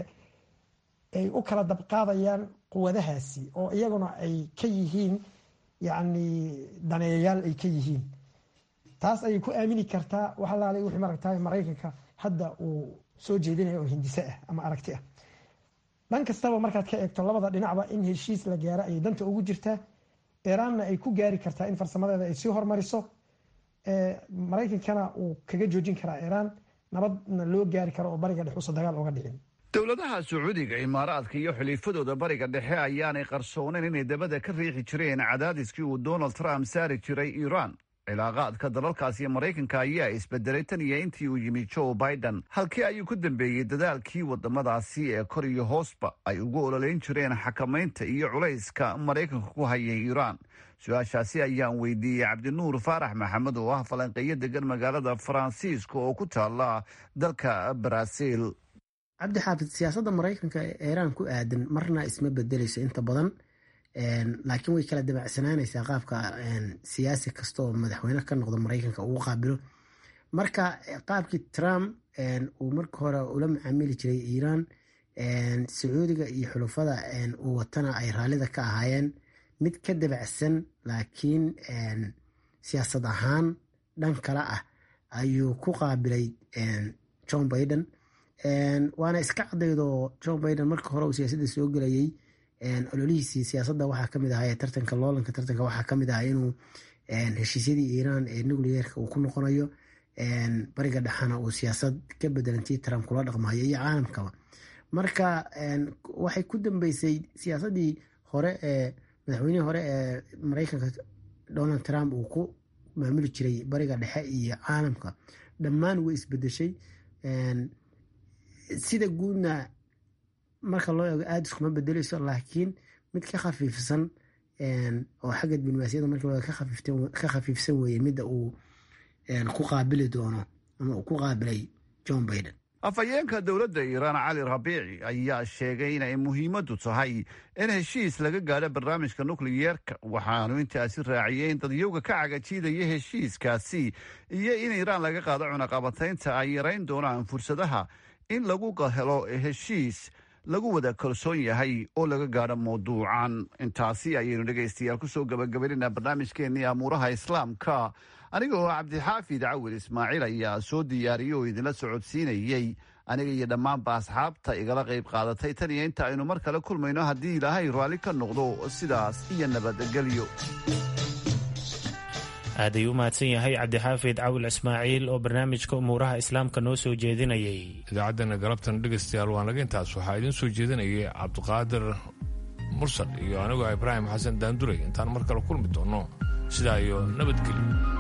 ay u kala dabqaadayaan quwadahaasi oo iyaguna ay ka yihiin yacni daneeyayaal ay ka yihiin taas ayay ku aamini kartaa wax alaalay wixii maragtaa maraykanka hadda uu soo jeedinaya oo hindise ah ama aragti ah dhan kastaba markaad ka eegto labada dhinacba in heshiis la gaaro ayay danta ugu jirtaa iiraanna ay ku gaari kartaa in farsamadeeda ay sii hormariso maraykankana uu kaga joojin karaa iiraan nabadna loo gaari karo oo bariga dhex uusa dagaal oga dhicin dowladaha sacuudiga imaaraadka iyo xiliifadooda bariga dhexe ayaanay qarsooneyn inay dabada ka riixi jireen cadaadiskii uu donald trump saari jiray iiraan cilaaqaadka dalalkaas iyo maraykanka ayaa isbedelay tan iyo intii uu yimi joe biden halkii ayuu ku dambeeyey dadaalkii wadamadaasi ee kor iyo hoosba ay ugu ololeyn jireen xakamaynta iyo culayska maraykanka ku hayay iiraan su-aashaasi ayaan weydiiyey cabdinuur faarax maxamed oo ah falanqeeyo degan magaalada faransiiska oo ku taala dalka baraaziil cabdi xaafid siyaasadda maraykanka ee iiraan ku aadan marna isma bedeleyso inta badan laakiin way kala dabacsanaanaysaa qaabka siyaasi kasta oo madaxweyne ka noqdo maraykanka uu qaabilo marka qaabkii trump uu marka hore ula macaamili jiray iiraan sacuudiga iyo xulufada uu watana ay raallida ka ahaayeen mid ka dabacsan laakiin siyaasad ahaan dhan kale ah ayuu ku qaabilay john biden waana iska cadaydoo john biden marka hore uu siyaasadda soo gelayay ololihiisii siyaasadda waxaa kamid ahaa tartanka loolanka tartanka waxaa kamid ahaa inuu heshiisyadii iiraan ee nucleerka uu ku noqonayo bariga dhexana uu siyaasad ka bedelantii trump kula dhaqmayo iyo caalamkaba marka waxay ku dambeysay siyaasadii hore ee madaxweynihii hore ee maraykanka donald trump uu ku maamuli jiray bariga dhexe iyo caalamka dhammaan way isbedeshay sida guudna marka loo eego aada iskuma bedeleyso laakiin mid ka khafiifsan oo xagga diblomaasiyadda marka loo eego ka khafiifsan weeye midda uu ku qaabili doono ama uu ku qaabilay john biden afhayeenka dowladda iiraan cali rabiici ayaa sheegay inay muhiimaddu tahay in heshiis laga gaadho barnaamijka nukliyeerka waxaanu intaasi raaciyey in dadyowga ka cagajiidaya heshiiskaasi iyo in iiraan laga qaado cunaqabataynta ay yarayn doonaan fursadaha in lagu helo heshiis lagu wada kalsoon yahay oo laga gaadho mawduucan intaasi ayaynu dhegaystayaal kusoo gabagabaynayna barnaamijkeennii amuuraha islaamka aniga oo cabdixaafid cawil ismaaciil ayaa soo diyaariyey oo idinla socodsiinayey aniga iyo dhammaanba asxaabta igala qayb qaadatay tan iyo inta aynu mar kale kulmayno haddii ilaahay raalli ka noqdo sidaas iyo nabadgelyo aad ayuu u mahadsan yahay cabdixaafid cawil ismaaciil oo barnaamijka umuuraha islaamka noo soo jeedinayay idaacaddana galabtan dhegaystayaal waa naga intaas waxaa idiin soo jeedinayay cabdiqaadir mursal iyo anigoo ibraahim xasan daanduray intaan mar kale kulmi doonno sidaa iyo nabadgelyo